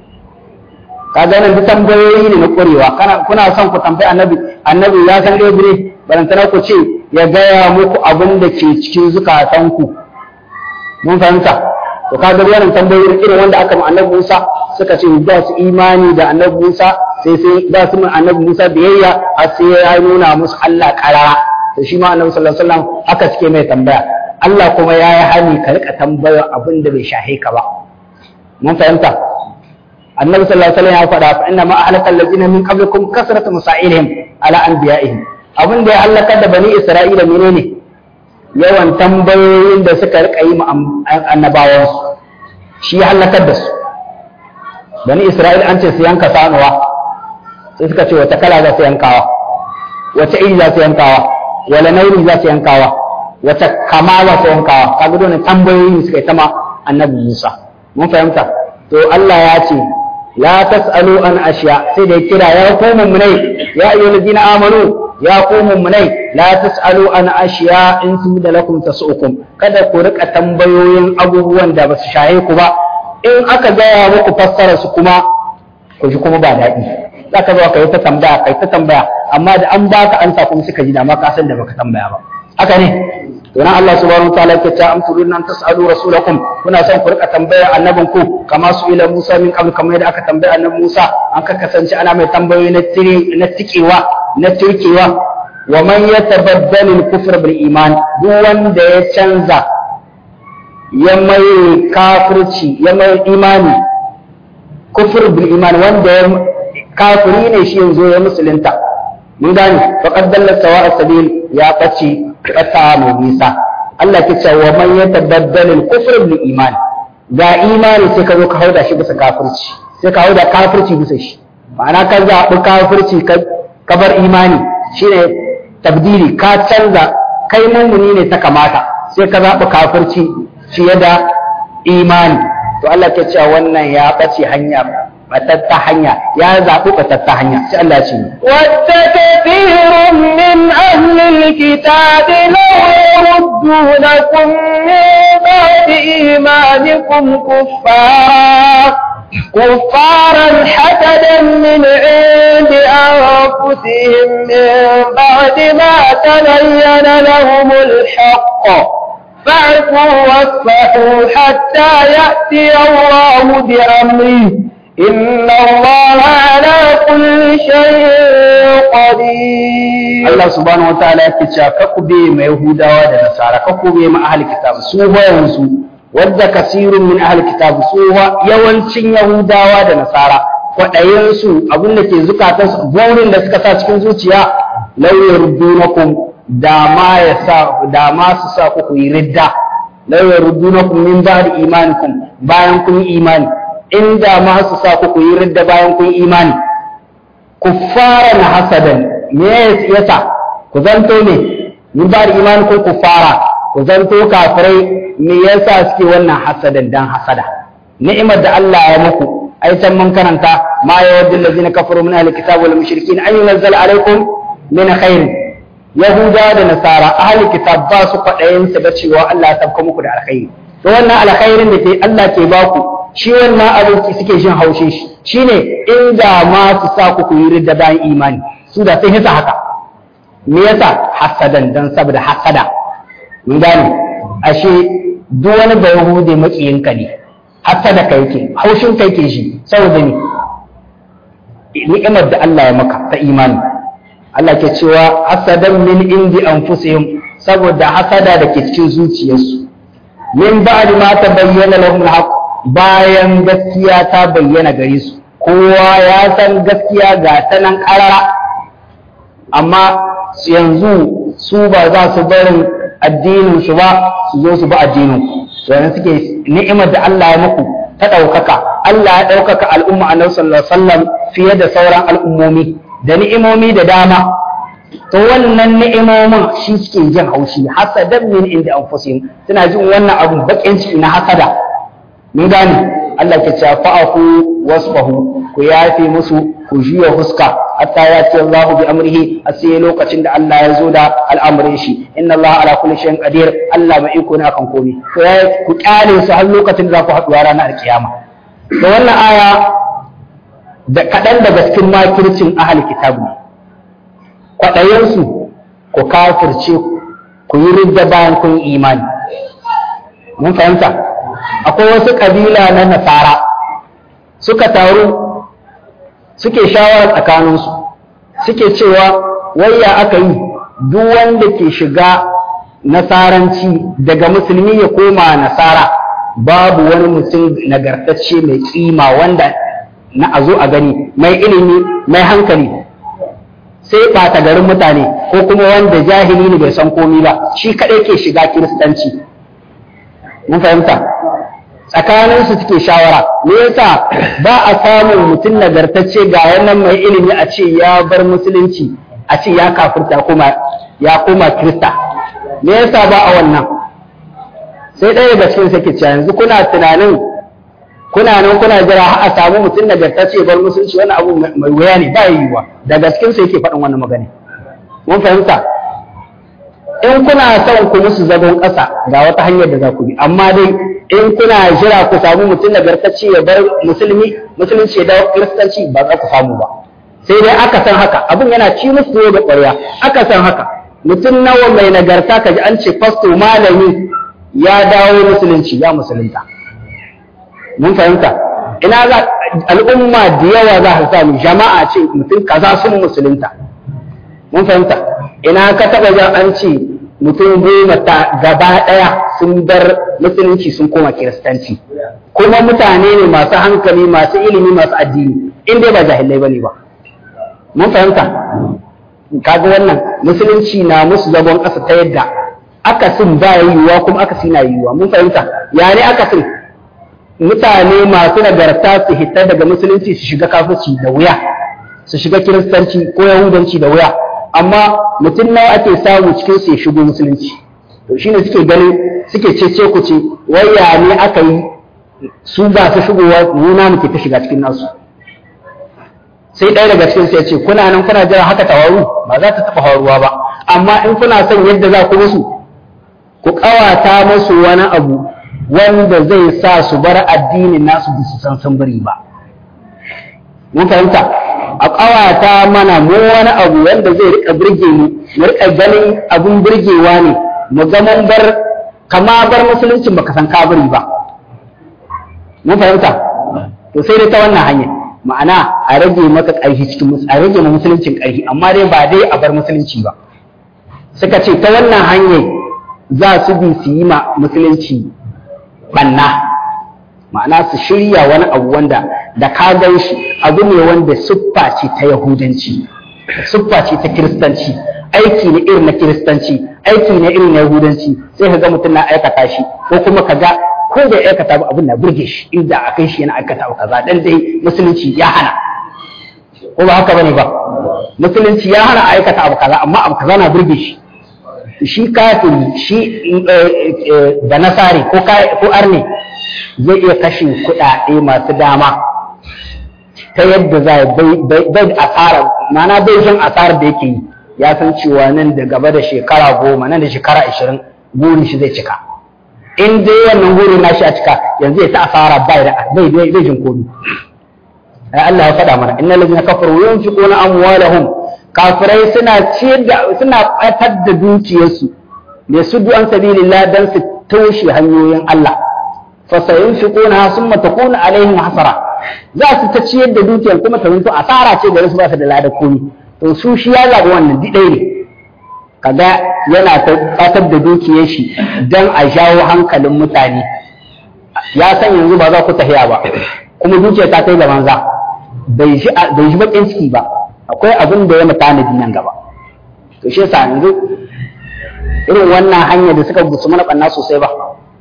kaga nan duk tambayoyi ne na ƙwarewa kana kuna son ku tambayi annabi annabi ya san dai bire barantana ku ce ya gaya muku abin da ke cikin zukatanku mun fahimta to kaga wannan tambayoyi irin wanda aka ma annabi Musa suka ce ba su imani da annabi Musa sai sai ba su ma annabi Musa biyayya har sai ya nuna musu Allah karara to shi ma annabi sallallahu alaihi wasallam haka suke mai tambaya Allah kuma ya yi hani ka rika tambaya abin da bai shahe ka ba mun fahimta annabi sallallahu alaihi wasallam ya faɗa fa inna ma ahlaka allazina min qablikum kasratu masailihim ala anbiya'ihim abin da ya halaka da bani isra'ila menene yawan tambayoyin da suka rika yi annabawan su shi ya halakar da su bani isra'ila an ce su yanka sanuwa sai suka ce wata kala za su yankawa wata iri za su yankawa wala nauri za su yankawa wata kama za su yankawa kaga dole tambayoyi suka yi ta ma annabi Musa mun fahimta to Allah ya ce la tasalu an ashiya sai da kira ya ku mummunai ya ayyuhal ladina amanu ya ku mummunai la tasalu an ashiya in su da lakum tasukum kada ku rika tambayoyin abubuwan da basu shaye ku ba in aka gaya muku fassara su kuma ku ji kuma ba daɗi za ka zo ka yi ta tambaya ka yi ta tambaya amma da an baka ansa kuma suka ji da ma ka san da baka tambaya ba haka ne to nan Allah subhanahu wataala yake ta am turidun an tasalu rasulakum kuna son ku rika tambaya annabin ku kama su ila Musa min qabl kamar yadda aka tambaya annabi Musa an ka kasance ana mai tambayoyi na tiri na tikewa na turkewa wa man yatabaddal al-kufr bil iman duk wanda ya canza ya mai kafirci ya mai imani kufur bil iman wanda ya kafiri ne shi yanzu ya musulunta mun gane faqad dalla sawa sabil ya bace kasa mai nisa Allah ke cewa man yatabaddal al kufr bil iman ga imani sai ka zo ka hauda shi bisa kafirci sai ka hauda kafirci bisa shi ma'ana ka zaɓi kafirci ka bar imani shine tabdili ka canza kai mummuni ne ta kamata sai ka zaɓi kafirci fiye da imani to Allah ke cewa wannan ya ɓace hanya batatta hanya ya zaɓi batatta hanya sai Allah ce wadda kathirun min ahli alkitabi law yaruddunakum min ba'di imanikum kuffara كفارا حسدا من عند أنفسهم من بعد ما تبين لهم الحق فاعفوا واصفحوا حتى يأتي الله بأمره إن الله على كل شيء قدير Allah subhanahu wataala yake cewa kakku be ma Yahudawa da Nasara kakku be ma ahli kitab su yanzu wadda kasirun min ahli kitab su yawancin Yahudawa da Nasara kwaɗayen su abin da ke zukatan su burin da suka sa cikin zuciya law yardunakum da ma ya sa da ma su sa ku yi ridda law yardunakum min ba'di imanikum bayan kun yi imani inda ma su sa ku yi ridda bayan kun yi imani kuffaran hasadan me yasa ku zanto ne min ba'di imanikum kuffara ku zanto kafirai me yasa suke wannan hasadan dan hasada ni'imar da Allah ya muku ai can mun karanta ma yawaddu allazina kafaru min ahli kitab wal mushrikin an yunzal alaikum min khairin Yahuda da Nasara ahli kitab ba su kwaɗayin su ga cewa Allah ya tabka muku da alkhairi to wannan alkhairin da ke Allah ke baku shi wannan abin suke jin haushin shi shine inda ma su sa ku yi ridda bayan imani su da sun hisa haka me yasa hasadan dan saboda hasada mun gane ashe duk wani da yahude makiyinka ne hasada kai ke haushin kai ke shi saboda ni ni'imar da Allah ya maka ta imani Allah ke cewa hasadan min indi anfusihim saboda hasada da ke cikin zuciyarsu min ba'd ma tabayyana lahum al-haq bayan gaskiya ta bayyana gare su kowa ya san gaskiya ga ta nan karara amma yanzu su ba za su barin addinin su ba su zo su ba addinin ku yanzu suke ni'imar da Allah ya muku ta ɗaukaka Allah ya ɗaukaka al'umma annabi sallallahu alaihi wasallam fiye da sauran al'ummomi da ni'imomi da dama to wannan ni'imomin shi suke jin haushi hasadan min inda anfusihim suna jin wannan abun bakin ciki na hasada mun gane Allah ke cewa fa'afu wasfahu ku yafe musu ku juya huska hatta ya ce Allah bi amrihi a sai lokacin da Allah ya zo da al'amarin shi inna Allah ala kulli shay'in qadir Allah mai iko ne akan komai ku ku kyale su har lokacin da za ku haɗu ranar alkiyama da wannan aya da kaɗan daga cikin makircin ahal kitab ne kwaɗayensu ku kafirce ku yi ridda bayan kun imani mun fahimta akwai wasu ƙabila na nasara suka taru suke shawara tsakaninsu suke cewa wayya aka yi duk wanda ke shiga nasaranci daga musulmi ya koma nasara babu wani mutum nagartacce mai kima wanda na a zo a gani mai ilimi mai hankali sai ɓata garin mutane ko kuma wanda jahili ne bai san komi ba shi kaɗai ke shiga kiristanci mun fahimta tsakanin su suke shawara me yasa ba a samun mutum nagartacce ga wannan mai ilimi a ce ya bar musulunci a ce ya kafirta kuma ya koma kirista me yasa ba a wannan sai ɗaya daga cikin sai ke cewa yanzu kuna tunanin kuna nan kuna jira har a samu mutum nagartacce bar musulunci wannan abu mai wuya ne ba yiwuwa daga cikin sai yake faɗin wannan magana mun fahimta in kuna son ku musu zagon ƙasa ga wata hanyar da za ku bi amma dai in kuna jira ku samu mutum nagartacce ya bar musulmi musulunci ya dawo kiristanci ba za ku samu ba sai dai aka san haka abin yana ci musu tuwo da ƙwarya aka san haka mutum nawa mai nagarta ka ji an ce fasto malami ya dawo musulunci ya musulunta mun fahimta ina za al'umma da yawa za ka samu jama'a ce mutum kaza sun musulunta mun fahimta ina ka taba jan an ce mutum goma ta gaba daya sun bar musulunci sun koma kiristanci kuma mutane ne masu hankali masu ilimi masu addini in dai ba jahilai bane ba mun fahimta kaga wannan musulunci na musu zagon ƙasa ta yadda akasin ba yiwuwa kuma akasi na yiwuwa mun fahimta ya ne akasin mutane masu nagarta su hita daga musulunci su shiga kafirci da wuya su shiga kiristanci ko yahudanci da wuya amma mutum nawa ake samu cikin su ya shigo musulunci to shine suke ganin suke cece ku ce waya ne aka yi su ba su shigowa nuna muke ta shiga cikin nasu sai ɗaya daga cikin ya ce kuna nan kuna jira haka tawaru ba za ta taɓa faruwa ba amma in kuna son yadda za ku musu ku ƙawata musu wani abu wanda zai sa su bar addinin nasu ba su san sun bari ba mun fahimta a ƙawata mana mu wani abu wanda zai rika birge mu mu rika ganin abun birgewa ne mu ga mun bar kama bar musuluncin baka san ka bari ba mun fahimta to sai dai ta wannan hanya ma'ana a rage maka ƙarfi cikin a rage ma musuluncin ƙarfi amma dai ba dai a bar musulunci ba suka ce ta wannan hanyar za su bi su yi ma musulunci banna ma'ana su shirya wani abu wanda da ka gan shi abu ne wanda siffa ce ta yahudanci siffa ce ta kiristanci aiki ne irin na kiristanci aiki ne irin na yahudanci sai ka ga mutum na aikata shi ko kuma ka ga ko da aikata ba abin na burge shi inda a kai shi yana aikata abu kaza dan dai musulunci ya hana ko ba haka bane ba musulunci ya hana aikata abu kaza amma abu kaza na burge shi shi kafiri shi da nasari ko ko arne zai iya kashe kuɗaɗe masu dama ta yadda za bai asara mana bai jin asarar da yake yi ya san cewa nan da gaba da shekara goma nan da shekara ashirin burin shi zai cika in dai wannan burin nashi a cika yanzu ya ta asara bai da bai bai jin komi ai Allah ya faɗa mana innal ladina kafaru yunfiquna amwalahum kafirai suna ciyar da suna batar da dukiyarsu ne su du'an sabilillah dan su toshe hanyoyin Allah fa sayunfiquna summa takunu alaihim hasara za su ta ciyar da dukiyar kuma ta zanto asara ce gare su ba su da lada komi to su shi ya zaɓi wannan didai ne kaga yana ta batar da dukiyar shi dan a jawo hankalin mutane ya san yanzu ba za ku tahiya ba kuma dukiyar ta kai ga banza bai shi bai shi bakin ciki ba akwai abin da ya mutanadi nan gaba to shi yasa yanzu irin wannan hanya da suka gusu mana banna sosai ba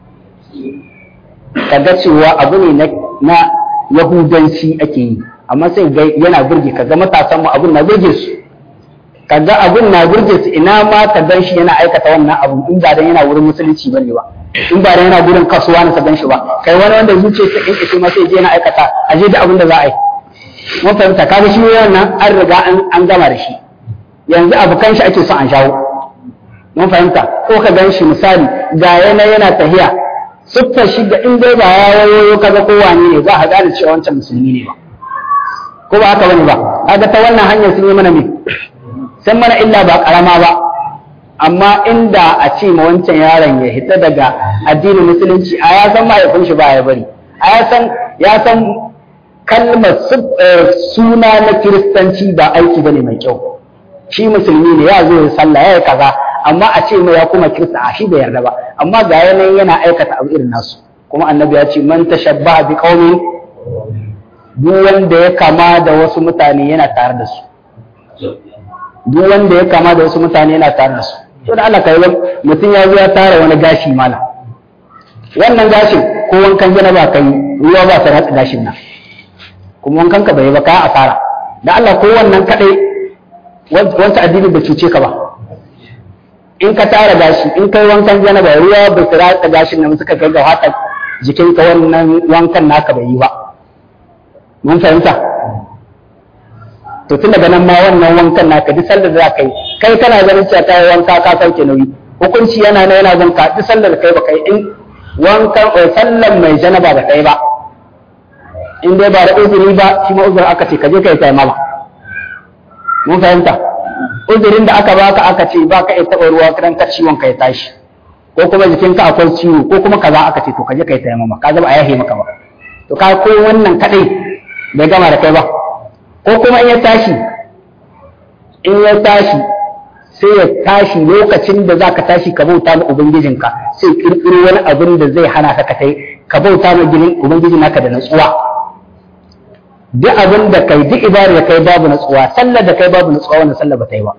kaga cewa abu ne na yahudanci ake yi amma sai ga yana burge kaga matasan mu abun na burge su kaga abun na burge su ina ma ka gan shi yana aikata wannan abu in ba dan yana wurin musulunci bane ba in ba dan yana gurin kasuwa na ka gan shi ba kai wani wanda zuciya ta in ita ma sai je yana aikata a je da abin da za a yi mun fahimta kaga shi wannan an riga an gama da shi yanzu abukan shi ake son an shawo mun fahimta ko ka gan shi misali ga yana yana tahiya siffar shi da in dai ba ya wayo kaga ko wani ne za a gane cewa wancan musulmi ne ba ko ba haka bane ba kaga ta wannan hanyar sun yi mana me san mana illa ba karama ba amma inda a ce ma wancan yaron ya hita daga addinin musulunci a ya san mahaifin shi ba ya bari a ya san ya san kalmar suna na kiristanci ba aiki bane mai kyau shi musulmi ne ya zo ya sallah ya yi kaza amma a ce mai ya kuma kirista a shi bai yarda ba amma ga yanayin yana aikata abu irin nasu kuma annabi ya ce man tashabbaha bi qaumin duk wanda ya kama da wasu mutane yana tare da su duk wanda ya kama da wasu mutane yana tare da su to da Allah kai mutum ya zo ya tara wani gashi mana wannan gashin ko wankan janaba kai ruwa ba ta ratsa gashin nan kuma wankan ka bai ba ka asara da Allah ko wannan kadai wancan addini bai cuce ka ba in ka tara gashi in kai wankan janaba ruwa bai su ratsa gashin nan suka kai ga haka jikinka wannan wankan naka bai yi ba mun fahimta to tun daga nan ma wannan wankan naka duk sallar da za ka yi kai kana ganin cewa ta yi wanka ka sauke nauyi hukunci yana na yana zan ka duk sallar da kai ba kai in wankan sallar mai janaba da kai ba in dai ba da uzuri ba shi ma uzuri aka ce ka je ka yi taimama mun fahimta uzurin da aka baka aka ce ba ka iya taɓa ruwa kiran ka ciwon ka ya tashi ko kuma jikinka akwai ciwo ko kuma kaza aka ce to ka je ka yi taimama ka ba a yahe maka ba to ka ko wannan kadai bai gama da kai ba ko kuma in ya tashi in ya tashi sai ya tashi lokacin da za ka tashi ka bauta ma ubangijinka sai kirkiro wani abin da zai hana ka kai ka bauta ma ginin ubangijin naka da natsuwa duk abin da kai duk ibadar da kai babu natsuwa sallar da kai babu natsuwa wannan sallar ba ta yi ba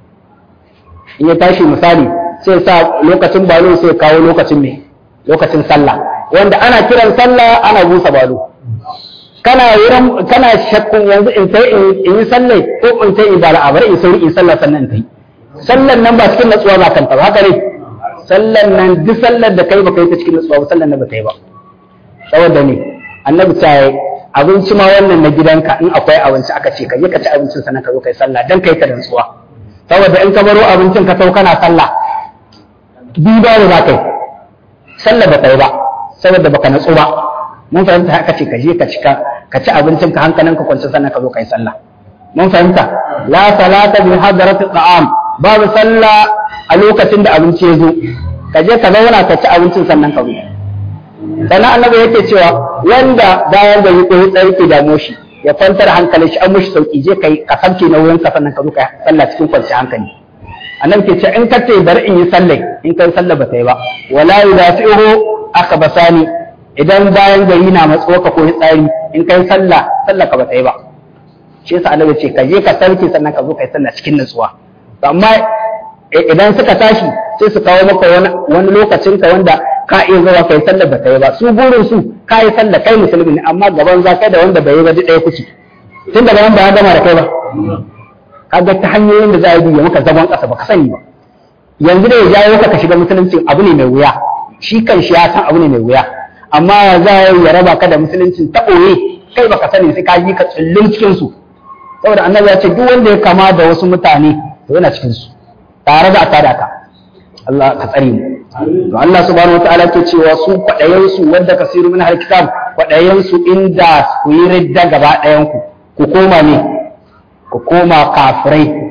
in ya tashi misali sai sa lokacin balo sai kawo lokacin me lokacin sallah wanda ana kiran sallah ana busa balo kana wurin kana shakkun yanzu in sai in yi sallai ko in sai in bala a bari in sauri in sallah sannan in tai sallan nan ba cikin natsuwa ba kanta ba haka ne sallan nan duk sallar da kai ba kai ta cikin natsuwa ba sallan nan ba ta yi ba saboda ne annabi ta yi abinci ma wannan na gidanka in akwai abinci aka ce ka je ka ci abincin sannan ka zo kai sallah dan kai ta da natsuwa saboda in ka baro abincin ka sau kana sallah duba da za kai sallah ba ta yi ba saboda baka natsu ba mun fahimta haka ce ka je ka cika ka ci abincin ka hankalin ka kwance sannan ka zo kai sallah mun fahimta la salata bi hadratil ta'am babu sallah a lokacin da abinci ya zo ka je ka zauna ka ci abincin sannan ka zo sannan annabi yake cewa wanda bayan da yi koyi tsarki da moshi ya kwantar hankalin shi an mushi sauki je kai ka samke na wurin ka sannan ka zo ka sallah cikin kwanciyar hankali annabi ke ce in ka ce bari in yi sallah in kai sallah ba ta yi ba wala yudafi'uhu akabasani idan bayan gari na matso ka koyi tsari in kai sallah sallah ka ba ta yi ba shi yasa annabi ce ka je ka sarki sannan ka zo kai sallah cikin nutsuwa amma idan suka tashi sai su kawo maka wani wani lokacin ka wanda ka iya zuwa kai sallah ba ta yi ba su burin su ka yi sallah kai musulmi ne amma gaban za kai da wanda bai yi ba duk ɗaya kuke tun daga nan ba ya gama da kai ba kaga ta hanyoyin da za a yi ya maka zagon ƙasa ba ka sani ba yanzu da ya jawo ka ka shiga musulunci abu ne mai wuya shi kan shi ya san abu ne mai wuya amma za ya raba ka da musuluncin ta ɓoye kai baka sani sai ka yi ka tsullun cikin su saboda annabi ya ce duk wanda ya kama da wasu mutane to yana cikin su tare da a tada ka Allah ka tsare mu to Allah subhanahu wataala ke cewa su kwadayen su wanda kasiru min har kitab kwadayen su inda ku yi ridda gaba ɗayan ku ku koma ne ku koma kafirai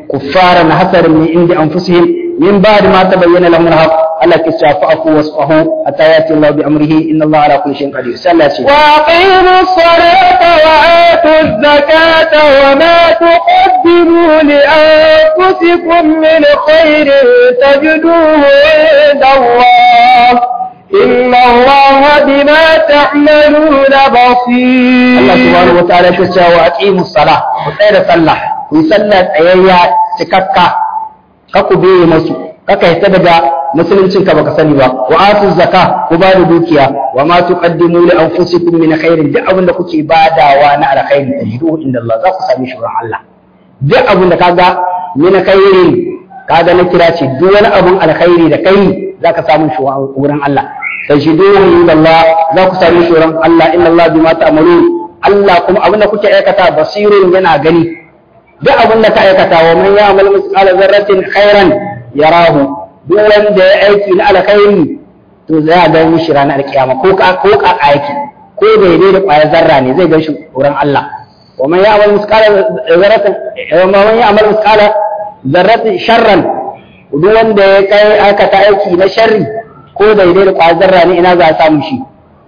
kuffaran hasaran min indi anfusihim min ba'di ma tabayyana lahum al-haq Allah ke cewa fa'afu wasfahu hatta yati Allah bi amrihi inna Allah ala kulli shay'in qadir sai Allah ce وأقيموا الصلاة وآتوا الزكاة وما تقدموا لأنفسكم من خير تجدوه عند الله إن الله بما تعملون بصير Allah subhanahu wa ta'ala ke cewa aqimus salah ku tsaya da sallah ku yi sallah tsayayya cikakka ka ku biye masu kaka hita daga musuluncin ka baka sani ba wa atu zakka ku ba da dukiya wa ma tuqaddimu li anfusikum min khairin duk abin da kuke badawa na alkhairi tajiduhu inda Allah za ku same shi wurin Allah duk abin da kaga min khairin kaga na kira ce duk wani abun alkhairi da kai zaka samu shi wurin Allah tajiduhu inda Allah za ku same shi wurin Allah inna Allah bima ta'malun Allah kuma abin da kuke aikata basirun yana gani duk abin da ka aikata wa man ya'mal misqala zarratin khairan yarahu duk wanda ya aiki na alkhairi to zai ga mishi ranar alkiyama ko ka ko ka aiki ko daidai da kwayar zarra ne zai gan shi wurin Allah wa man ya'mal misqala zarratin wa man ya'mal misqala zarratin sharran duk wanda ya kai aikata aiki na sharri ko daidai da kwayar zarra ne ina za a samu shi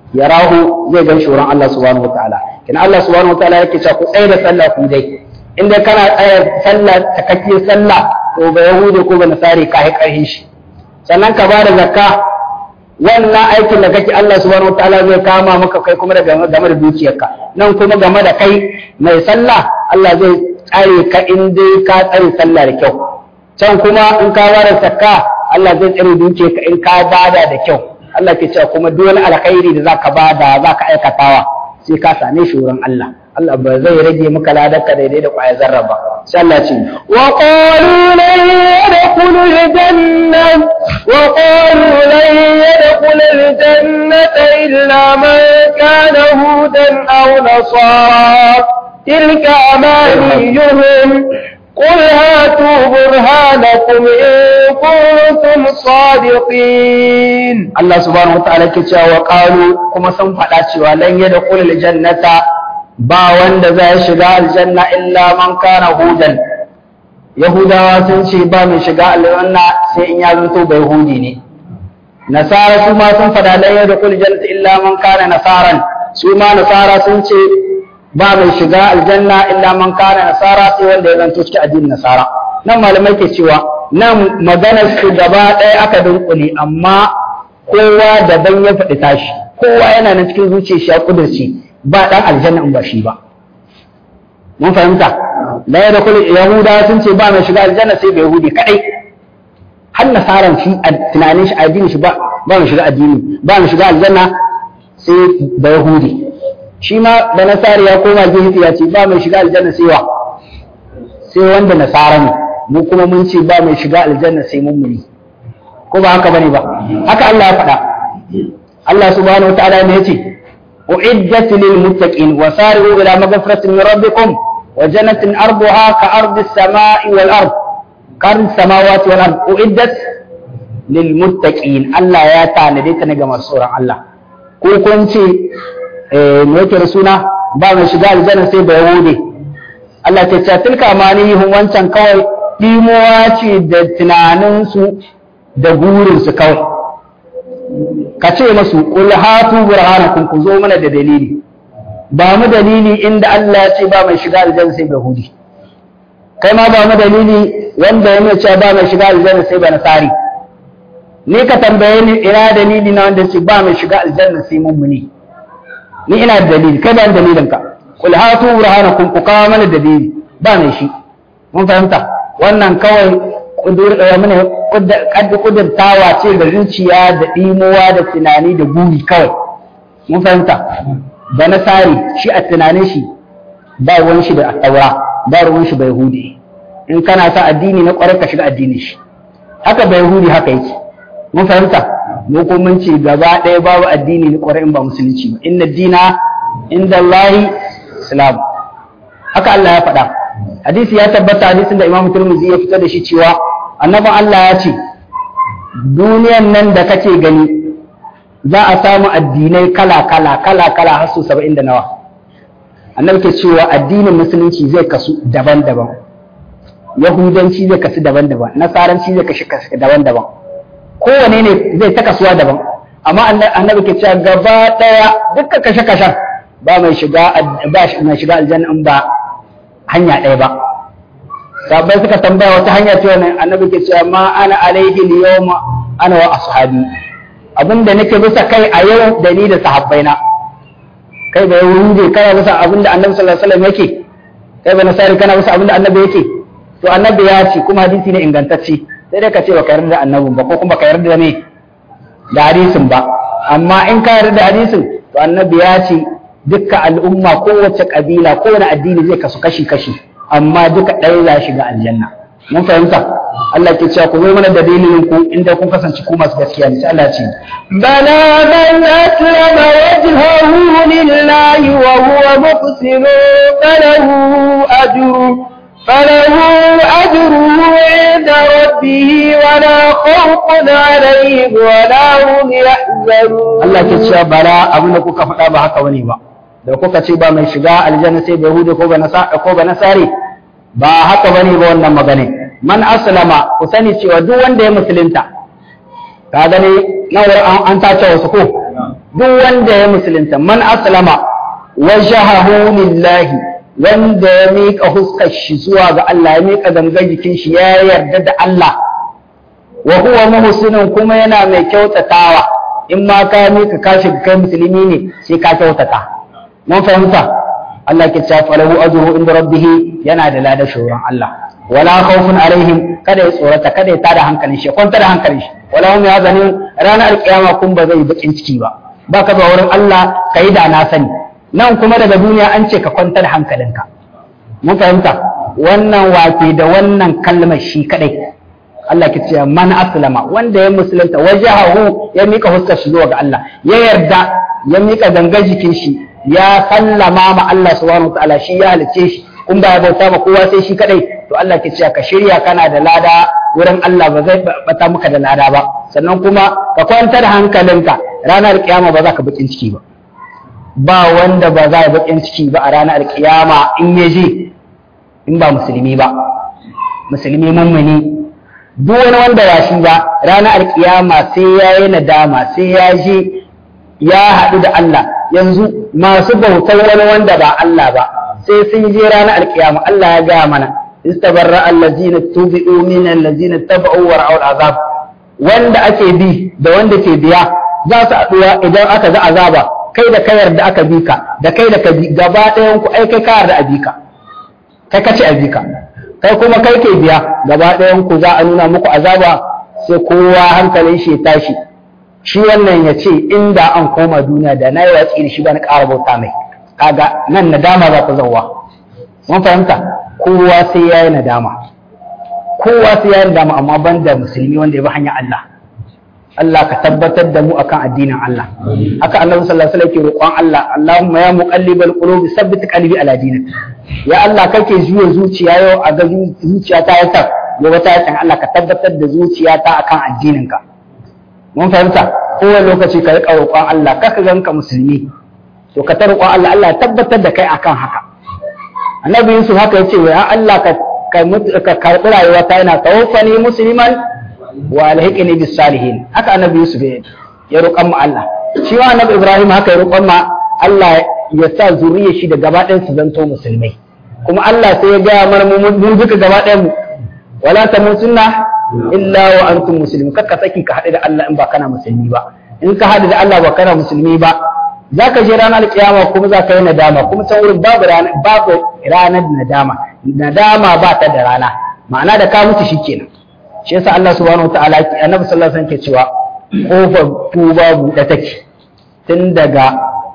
yarahu zai gan shi wurin Allah subhanahu wataala kina Allah subhanahu wataala yake cewa ku tsaye da sallah ku dai in dai kana tsaya sallah takakkiyar sallah to ba yahudi ko ba nasari ka karhin shi sannan ka bada zakka wannan aikin da kake Allah subhanahu wataala zai kama maka kai kuma game da dukiyarka nan kuma game da kai mai sallah Allah zai tsare ka in dai ka tsare sallah da kyau can kuma in ka bada zakka Allah zai tsare dukiyarka in ka bada da kyau Allah ke cewa kuma duk wani alkhairi da zaka bada zaka aikatawa sai ka same shi wurin Allah Allah ba zai rage maka ladarka daidai da kwaya zarra ba sai Allah ce wa qalu lan yadkhulu al-janna wa qalu lan yadkhulu al-jannata illa man kana hudan aw nasara tilka amaniyuhum قل هاتوا برهانكم إن كنتم صادقين Allah subhanahu wataala ke cewa wa qalu kuma sun faɗa cewa lan yadkhul aljannata ba wanda zai shiga aljanna illa man kana hudan yahudawa sun ce ba mai shiga aljanna sai in ya zanto bai hudi ne nasara su ma sun faɗa lan yadkhul aljannata illa man kana nasaran su ma nasara sun ce ba mai shiga aljanna illa man kana nasara sai wanda ya zanto cikin addinin nasara nan malamai ke cewa nan maganar su gaba ɗaya aka dunkule amma kowa daban ya faɗi tashi kowa yana nan cikin zuciya shi ya kudurci ba ɗan aljanna in ba shi ba mun fahimta la ya dakul yahuda sun ce ba mai shiga aljanna sai bai yahudi kadai har nasaran shi a tunanin shi addinin shi ba ba mai shiga addini ba mai shiga aljanna sai ba yahudi shi ma da nasari ya koma gefe ya ce ba mai shiga aljanna sai wa sai wanda nasara ne mu kuma mun ce ba mai shiga aljanna sai mummuni ko ba haka bane ba haka Allah ya faɗa Allah subhanahu wa ta'ala ne yace uiddat lil muttaqin wa sari'u ila maghfiratin min rabbikum wa jannatin arduha ka ardi as-sama'i wal ard ka ardi as-samawati wal ard uiddat lil muttaqin Allah ya tanade ta ne ga masu tsoron Allah ko kun ce eh me yake da suna ba mai shiga aljanna sai ba yahudi Allah ta ce tilka amanihum wancan kawai ɗimowa ce da tunaninsu da burinsu kawai ka ce masu ƙul hatu burhanakum ku zo mana da dalili ba mu dalili inda Allah ya ce ba mai shiga aljanna sai yahudi kai ma ba mu dalili wanda ya ce ba mai shiga aljanna sai ba nasari ni ka tambaye ni ina dalili na wanda ce ba mai shiga aljanna sai mummuni ni ina da dalili kai ba dalilin ka qul hatu burhanakum ku kawo mana dalili ba mai shi mun fahimta wannan kawai kudurtawa ce da zuciya da ɗimowa da tunani da buri kawai mun fahimta da nasari shi a tunanin shi ba ruwan shi da attaura ba ruwan shi bai hudi in kana sa addini na ƙwarar ka shiga addinin shi haka bai hudi haka yake mun fahimta mu ko mun ce gaba ɗaya babu addini na ƙwarar in ba musulunci ba inna dina inda Allahi islam haka Allah ya faɗa hadisi ya tabbata hadisin da Imam Tirmidhi ya fitar da shi cewa annabin Allah ya ce duniyan nan da kake gani za a samu addinai kala kala kala kala har su 70 da nawa annabi ke cewa addinin musulunci zai kasu daban-daban yahudanci zai kasu daban-daban nasaranci zai kashi kasu daban-daban kowane ne zai ta kasuwa daban amma annabi ke cewa gaba daya dukkan kashe-kashen ba mai shiga ba mai shiga aljanna in ba hanya ɗaya ba sabai suka tambaya wata hanya ce wannan annabi ke cewa ma ana alaihi yawma ana wa ashabi abinda nake bisa kai a yau da ni da sahabbaina kai da yahudi kana bisa abinda annabi sallallahu alaihi wasallam yake kai ba nasari kana bisa abinda annabi yake to annabi ya ce kuma hadisi ne ingantacce sai dai ka ce baka yarda da annabin ba ko kuma ka yarda da me da hadisin ba amma in ka yarda da hadisin to annabi ya ce dukkan al'umma kowace kabila kowane addini zai kasu kashi kashi amma duka ɗaya za shiga aljanna mun fahimta Allah ke cewa ku zo mana da dalilin ku inda kun kasance ku masu gaskiya ne sai Allah ce بلى من أسلم وجهه لله وهو محسن فله أجر فله أجره عند ربه ولا خوف عليهم ولا هم يحزنون Allah ke cewa bara abin da kuka faɗa ba haka bane ba da kuka ce ba mai shiga aljanna sai da yahudi ko ba nasa ko ba nasari ba haka bane ba wannan magana man aslama ku sani cewa duk wanda ya musulunta ka gani nan an, an tace wasu ko duk wanda ya musulunta man aslama wajhahu lillahi wanda ya miƙa huskar shi zuwa ga Allah ya miƙa gangan jikin shi ya yarda da Allah wa huwa muhsinun kuma yana mai kyautatawa in ma ka miƙa kashi kai musulmi ne sai ka kyautata mun fahimta Allah ke cewa falahu ajruhu inda rabbih yana da ladan shuran Allah wala khawfun alaihim kada ya tsorata kada ya tada hankalin shi kwanta da hankalin shi wala hum yazanin ranar alkiyama kun ba zai bakin ciki ba baka ba wurin Allah kai da na sani nan kuma daga duniya an ce ka kwanta da hankalinka mun fahimta wannan wake da wannan kalmar shi kadai Allah ke cewa man aslama wanda ya musulunta wajahahu ya mika huskar shi zuwa ga Allah ya yarda ya mika gangar jikin shi ya sallama ma Allah subhanahu wataala shi ya halice shi kun ba ya bauta ma kowa sai shi kadai to Allah ke cewa ka shirya kana da lada wurin Allah ba zai bata maka da lada ba sannan kuma ka kwantar hankalinka ranar kiyama ba za ka bakin ciki ba ba wanda ba za ya bakin ciki ba a ranar kiyama in ya je in ba musulmi ba musulmi mummuni duk wani wanda ba shi ba ranar alkiyama sai ya yi nadama sai ya je ya haɗu da Allah yanzu masu bautar wani wanda ba Allah ba sai sun je ranar alkiyama Allah ya gaya mana istabarra allazina tubi'u min allazina taba'u wa ra'ul azab wanda ake bi da wanda ke biya za su haɗuwa idan aka ga azaba kai da kai yarda aka bi ka da kai da ka bi gaba ɗayan ku ai kai ka yarda a bi ka kai ka ce a bi ka kai kuma kai ke biya gaba ɗayan ku za a nuna muku azaba sai kowa hankalin shi ya tashi shi wannan ya ce inda an koma duniya da na yi watsi da shi ba na ƙara bauta mai kaga nan nadama za ta zauwa mun fahimta kowa sai ya yi nadama kowa sai ya yi nadama amma ban da musulmi wanda ya bi hanyar Allah Allah ka tabbatar da mu akan addinin Allah haka annabi sallallahu alaihi wasallam ke roƙon Allah Allahumma ya muqallibal qulubi sabbit qalbi ala dinik ya Allah kake juya zuciya yau a ga zuciya ta ya tar gobe ta yakan Allah ka tabbatar da zuciya ta akan addinin ka mun fahimta kowane lokaci ka riƙa roƙon Allah kaka ganka musulmi to ka ta roƙon Allah Allah ya tabbatar da kai akan haka annabi Yusuf haka ya ce ya Allah ka ka karɓi rayuwa ta yana tawaffani musliman wa alhiqni bis salihin haka annabi Yusuf ya roƙon mu Allah shi ma annabi Ibrahim haka ya roƙon ma Allah ya sa zuriyar shi da gaba ɗayan su zanto musulmai kuma Allah sai ya gaya mana mun duka gaba ɗayan mu wala tamutunna illa wa antum muslimun kakka saki ka haɗu da Allah in ba kana musulmi ba in ka haɗu da Allah ba kana musulmi ba za ka je ranar kiyama kuma za ka yi nadama kuma can wurin babu babu ranar nadama nadama ba ta da rana ma'ana da ka mutu shikenan shi yasa Allah subhanahu wataala annabi sallallahu alaihi wasallam ke cewa kofar tuba buɗe take tun daga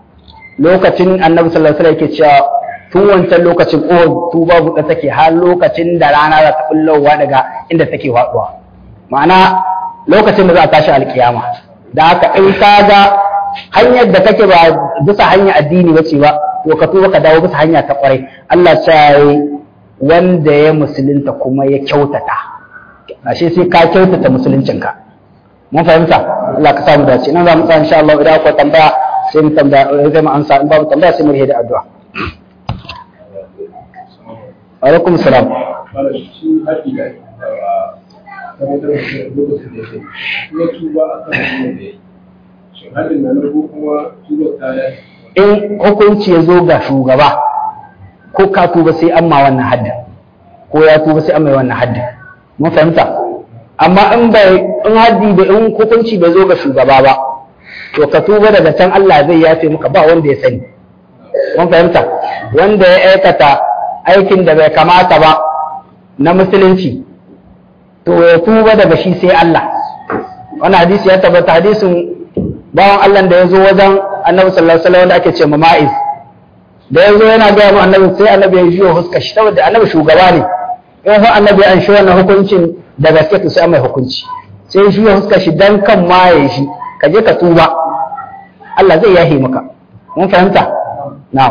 lokacin annabi sallallahu alaihi wasallam ke cewa tun wancan lokacin kofar tuba buɗe take har lokacin da rana za ta bullowa daga inda take faɗuwa ma'ana lokacin da za a tashi alkiyama da haka in ka ga hanyar da kake ba bisa hanya addini bace ba to ka tuba ka dawo bisa hanya ta kwarai Allah ya wanda ya musulunta kuma ya kyautata ashe sai ka kyautata musuluncinka mun fahimta Allah ka samu dace nan za mu tsaya insha Allah idan akwai tambaya sai mu tambaya sai mu ansa in babu tambaya sai mu rihe da addu'a alaikum salam fara shi haɗi da tabbatar da shi lokacin da ya sai ya tuba a kan hanyar da ya yi shin haɗin da na ko kuma tuba ta ya in hukunci ya zo ga shugaba ko ka tuba sai an ma wannan haddin ko ya tuba sai an mai wannan haddin mun fahimta amma in bai in haddi da in hukunci bai zo ga shugaba ba to ka tuba daga can Allah zai yafe maka ba wanda ya sani mun fahimta wanda ya aikata aikin da bai kamata ba na musulunci to ya tuba daga shi sai Allah wannan hadisi ya tabbata hadisin bawan Allah da ya zo wajen annabi sallallahu alaihi wasallam wanda ake ce ma'iz da ya zo yana gaya mu annabi sai annabi ya jiyo huska shi saboda annabi shugaba ne in fa annabi an shi wannan hukuncin da gaske to sai mai hukunci sai ya jiyo huska shi dan kan maye shi ka je ka tuba Allah zai yahe maka mun fahimta na'am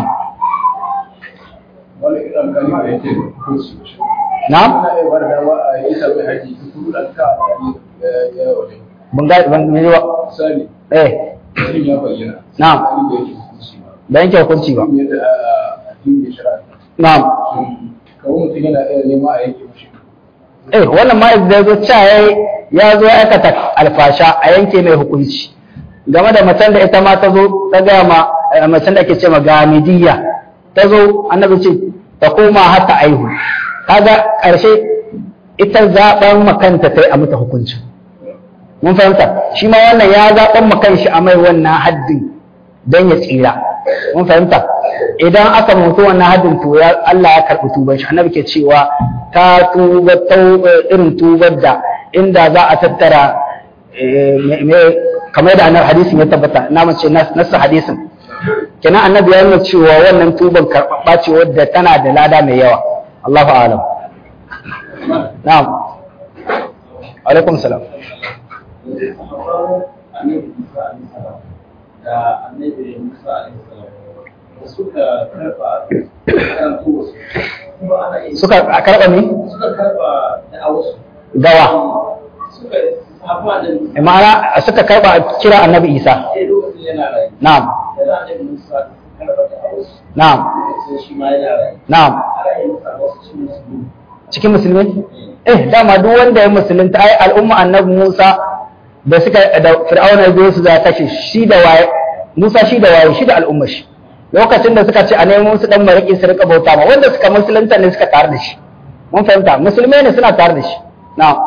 wani idan kan yi da yake hukunci na'am ana iya ba da dama a yi sabai haji duk kuɗin ka a yi ya wajen ban ga ban ji ba misali eh mutum ya bayyana Na'am. Wani da yake hukunci ba da yanke hukunci ba Mutum yadda a addinin shari'a na'am kawai mutum yana iya nema a yanke mashi eh wannan ma'iz da ya zo cewa yayi ya zo ya aikata alfasha a yanke mai hukunci game da macen da ita ma ta zo ta gaya ma eh, macen da ake ce ma gamidiyya ta zo annabi ce ta koma har ta aihu kaga ƙarshe ita zaɓen makanta ta yi a mata hukuncin mun fahimta shi ma wannan ya zaɓen makan shi a mai wannan haddin don ya tsira mun fahimta idan aka mutu wannan haddin to ya Allah ya karɓi tuban shi annabi ke cewa ta tuba tau- irin tubar da inda za a tattara eh, me- me- kamar da annabi hadisin ya tabbata na mace nasa hadisin kenan annabi ya nuna cewa wannan tuban karɓaɓɓa ce wadda tana da lada mai yawa Allahu a'lam na'am alaikum salam da annabi Musa alaihi salam da suka karba karantu wasu kuma ana yin suka karɓa ne suka karba da wasu gawa suka hafa da ma'ana suka karɓa kira annabi isa sai lokacin yana rai na'am da annabi Musa karba da wasu na'am sai shi ma yana rai na'am ana yin sa wasu cikin su cikin musulmi eh dama duk wanda ya musulunta ai al'umma annabi Musa da suka da Fir'auna ya biyo su za kashe shi da waye Musa shi da waye shi da al'umma shi lokacin da suka ce a nemo su dan mariki su rika bauta ma wanda suka musulunta ne suka tare da shi mun fahimta musulmai ne suna tare da shi na'am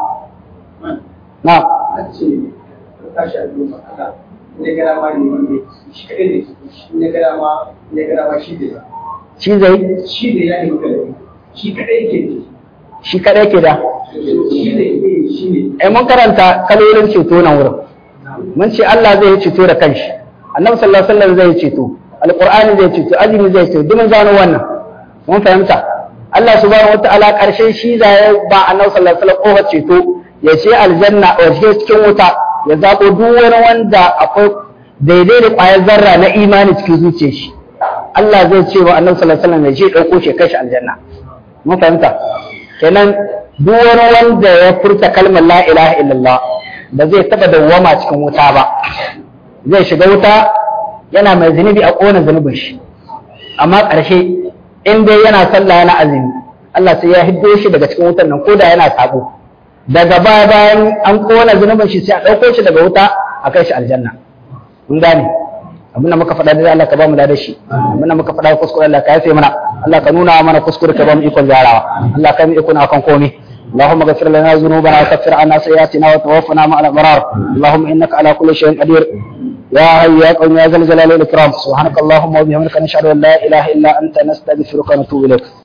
na'am an ce tashi a duniya haka ne gara ma ne wanda shi kadai ne shi ne gara ma ne gara ma shi da shi zai shi da ya yi magana shi kadai ke ne shi kadai ke da shi da ya shi ne eh mun karanta kalolin ceto nan wurin mun ce Allah zai yi ceto da kanshi annabi sallallahu alaihi wasallam zai yi ceto alqur'ani zai ceto azumi zai ceto duk mun gano wannan mun fahimta Allah subhanahu wataala karshe shi zai ba annabi sallallahu alaihi wasallam kofar ceto ya ce aljanna a wajen cikin wuta ya zabo duk wani wanda akwai daidai da ƙwayar zarra na imani cikin zuciyar shi Allah zai ce wa annabi sallallahu alaihi wasallam ya je ɗauko shi ya kai shi aljanna mun fahimta kenan duk wani wanda ya furta kalmar la ilaha illallah ba zai taba dawwama cikin wuta ba zai shiga wuta yana mai zunubi a ƙona zunubin shi amma ƙarshe in dai yana sallah yana azumi Allah sai ya hiddo shi daga cikin wutar nan ko da yana sabo daga baya bayan an ƙona zunubin shi sai a ɗauko shi daga wuta a kai shi aljanna mun gane abinda muka faɗa da Allah ka ba mu da shi abinda muka faɗa kuskure Allah ka yafe mana Allah ka nuna mana kuskure ka ba mu ikon gyarawa Allah ka mu ikon akan komai اللهم اغفر لنا ذنوبنا وكفر عنا سيئاتنا وتوفنا مع الابرار اللهم انك على كل شيء قدير يا حي يا قوم يا ذا الجلال والاكرام سبحانك اللهم وبحمدك نشهد ان لا اله الا انت نستغفرك ونتوب اليك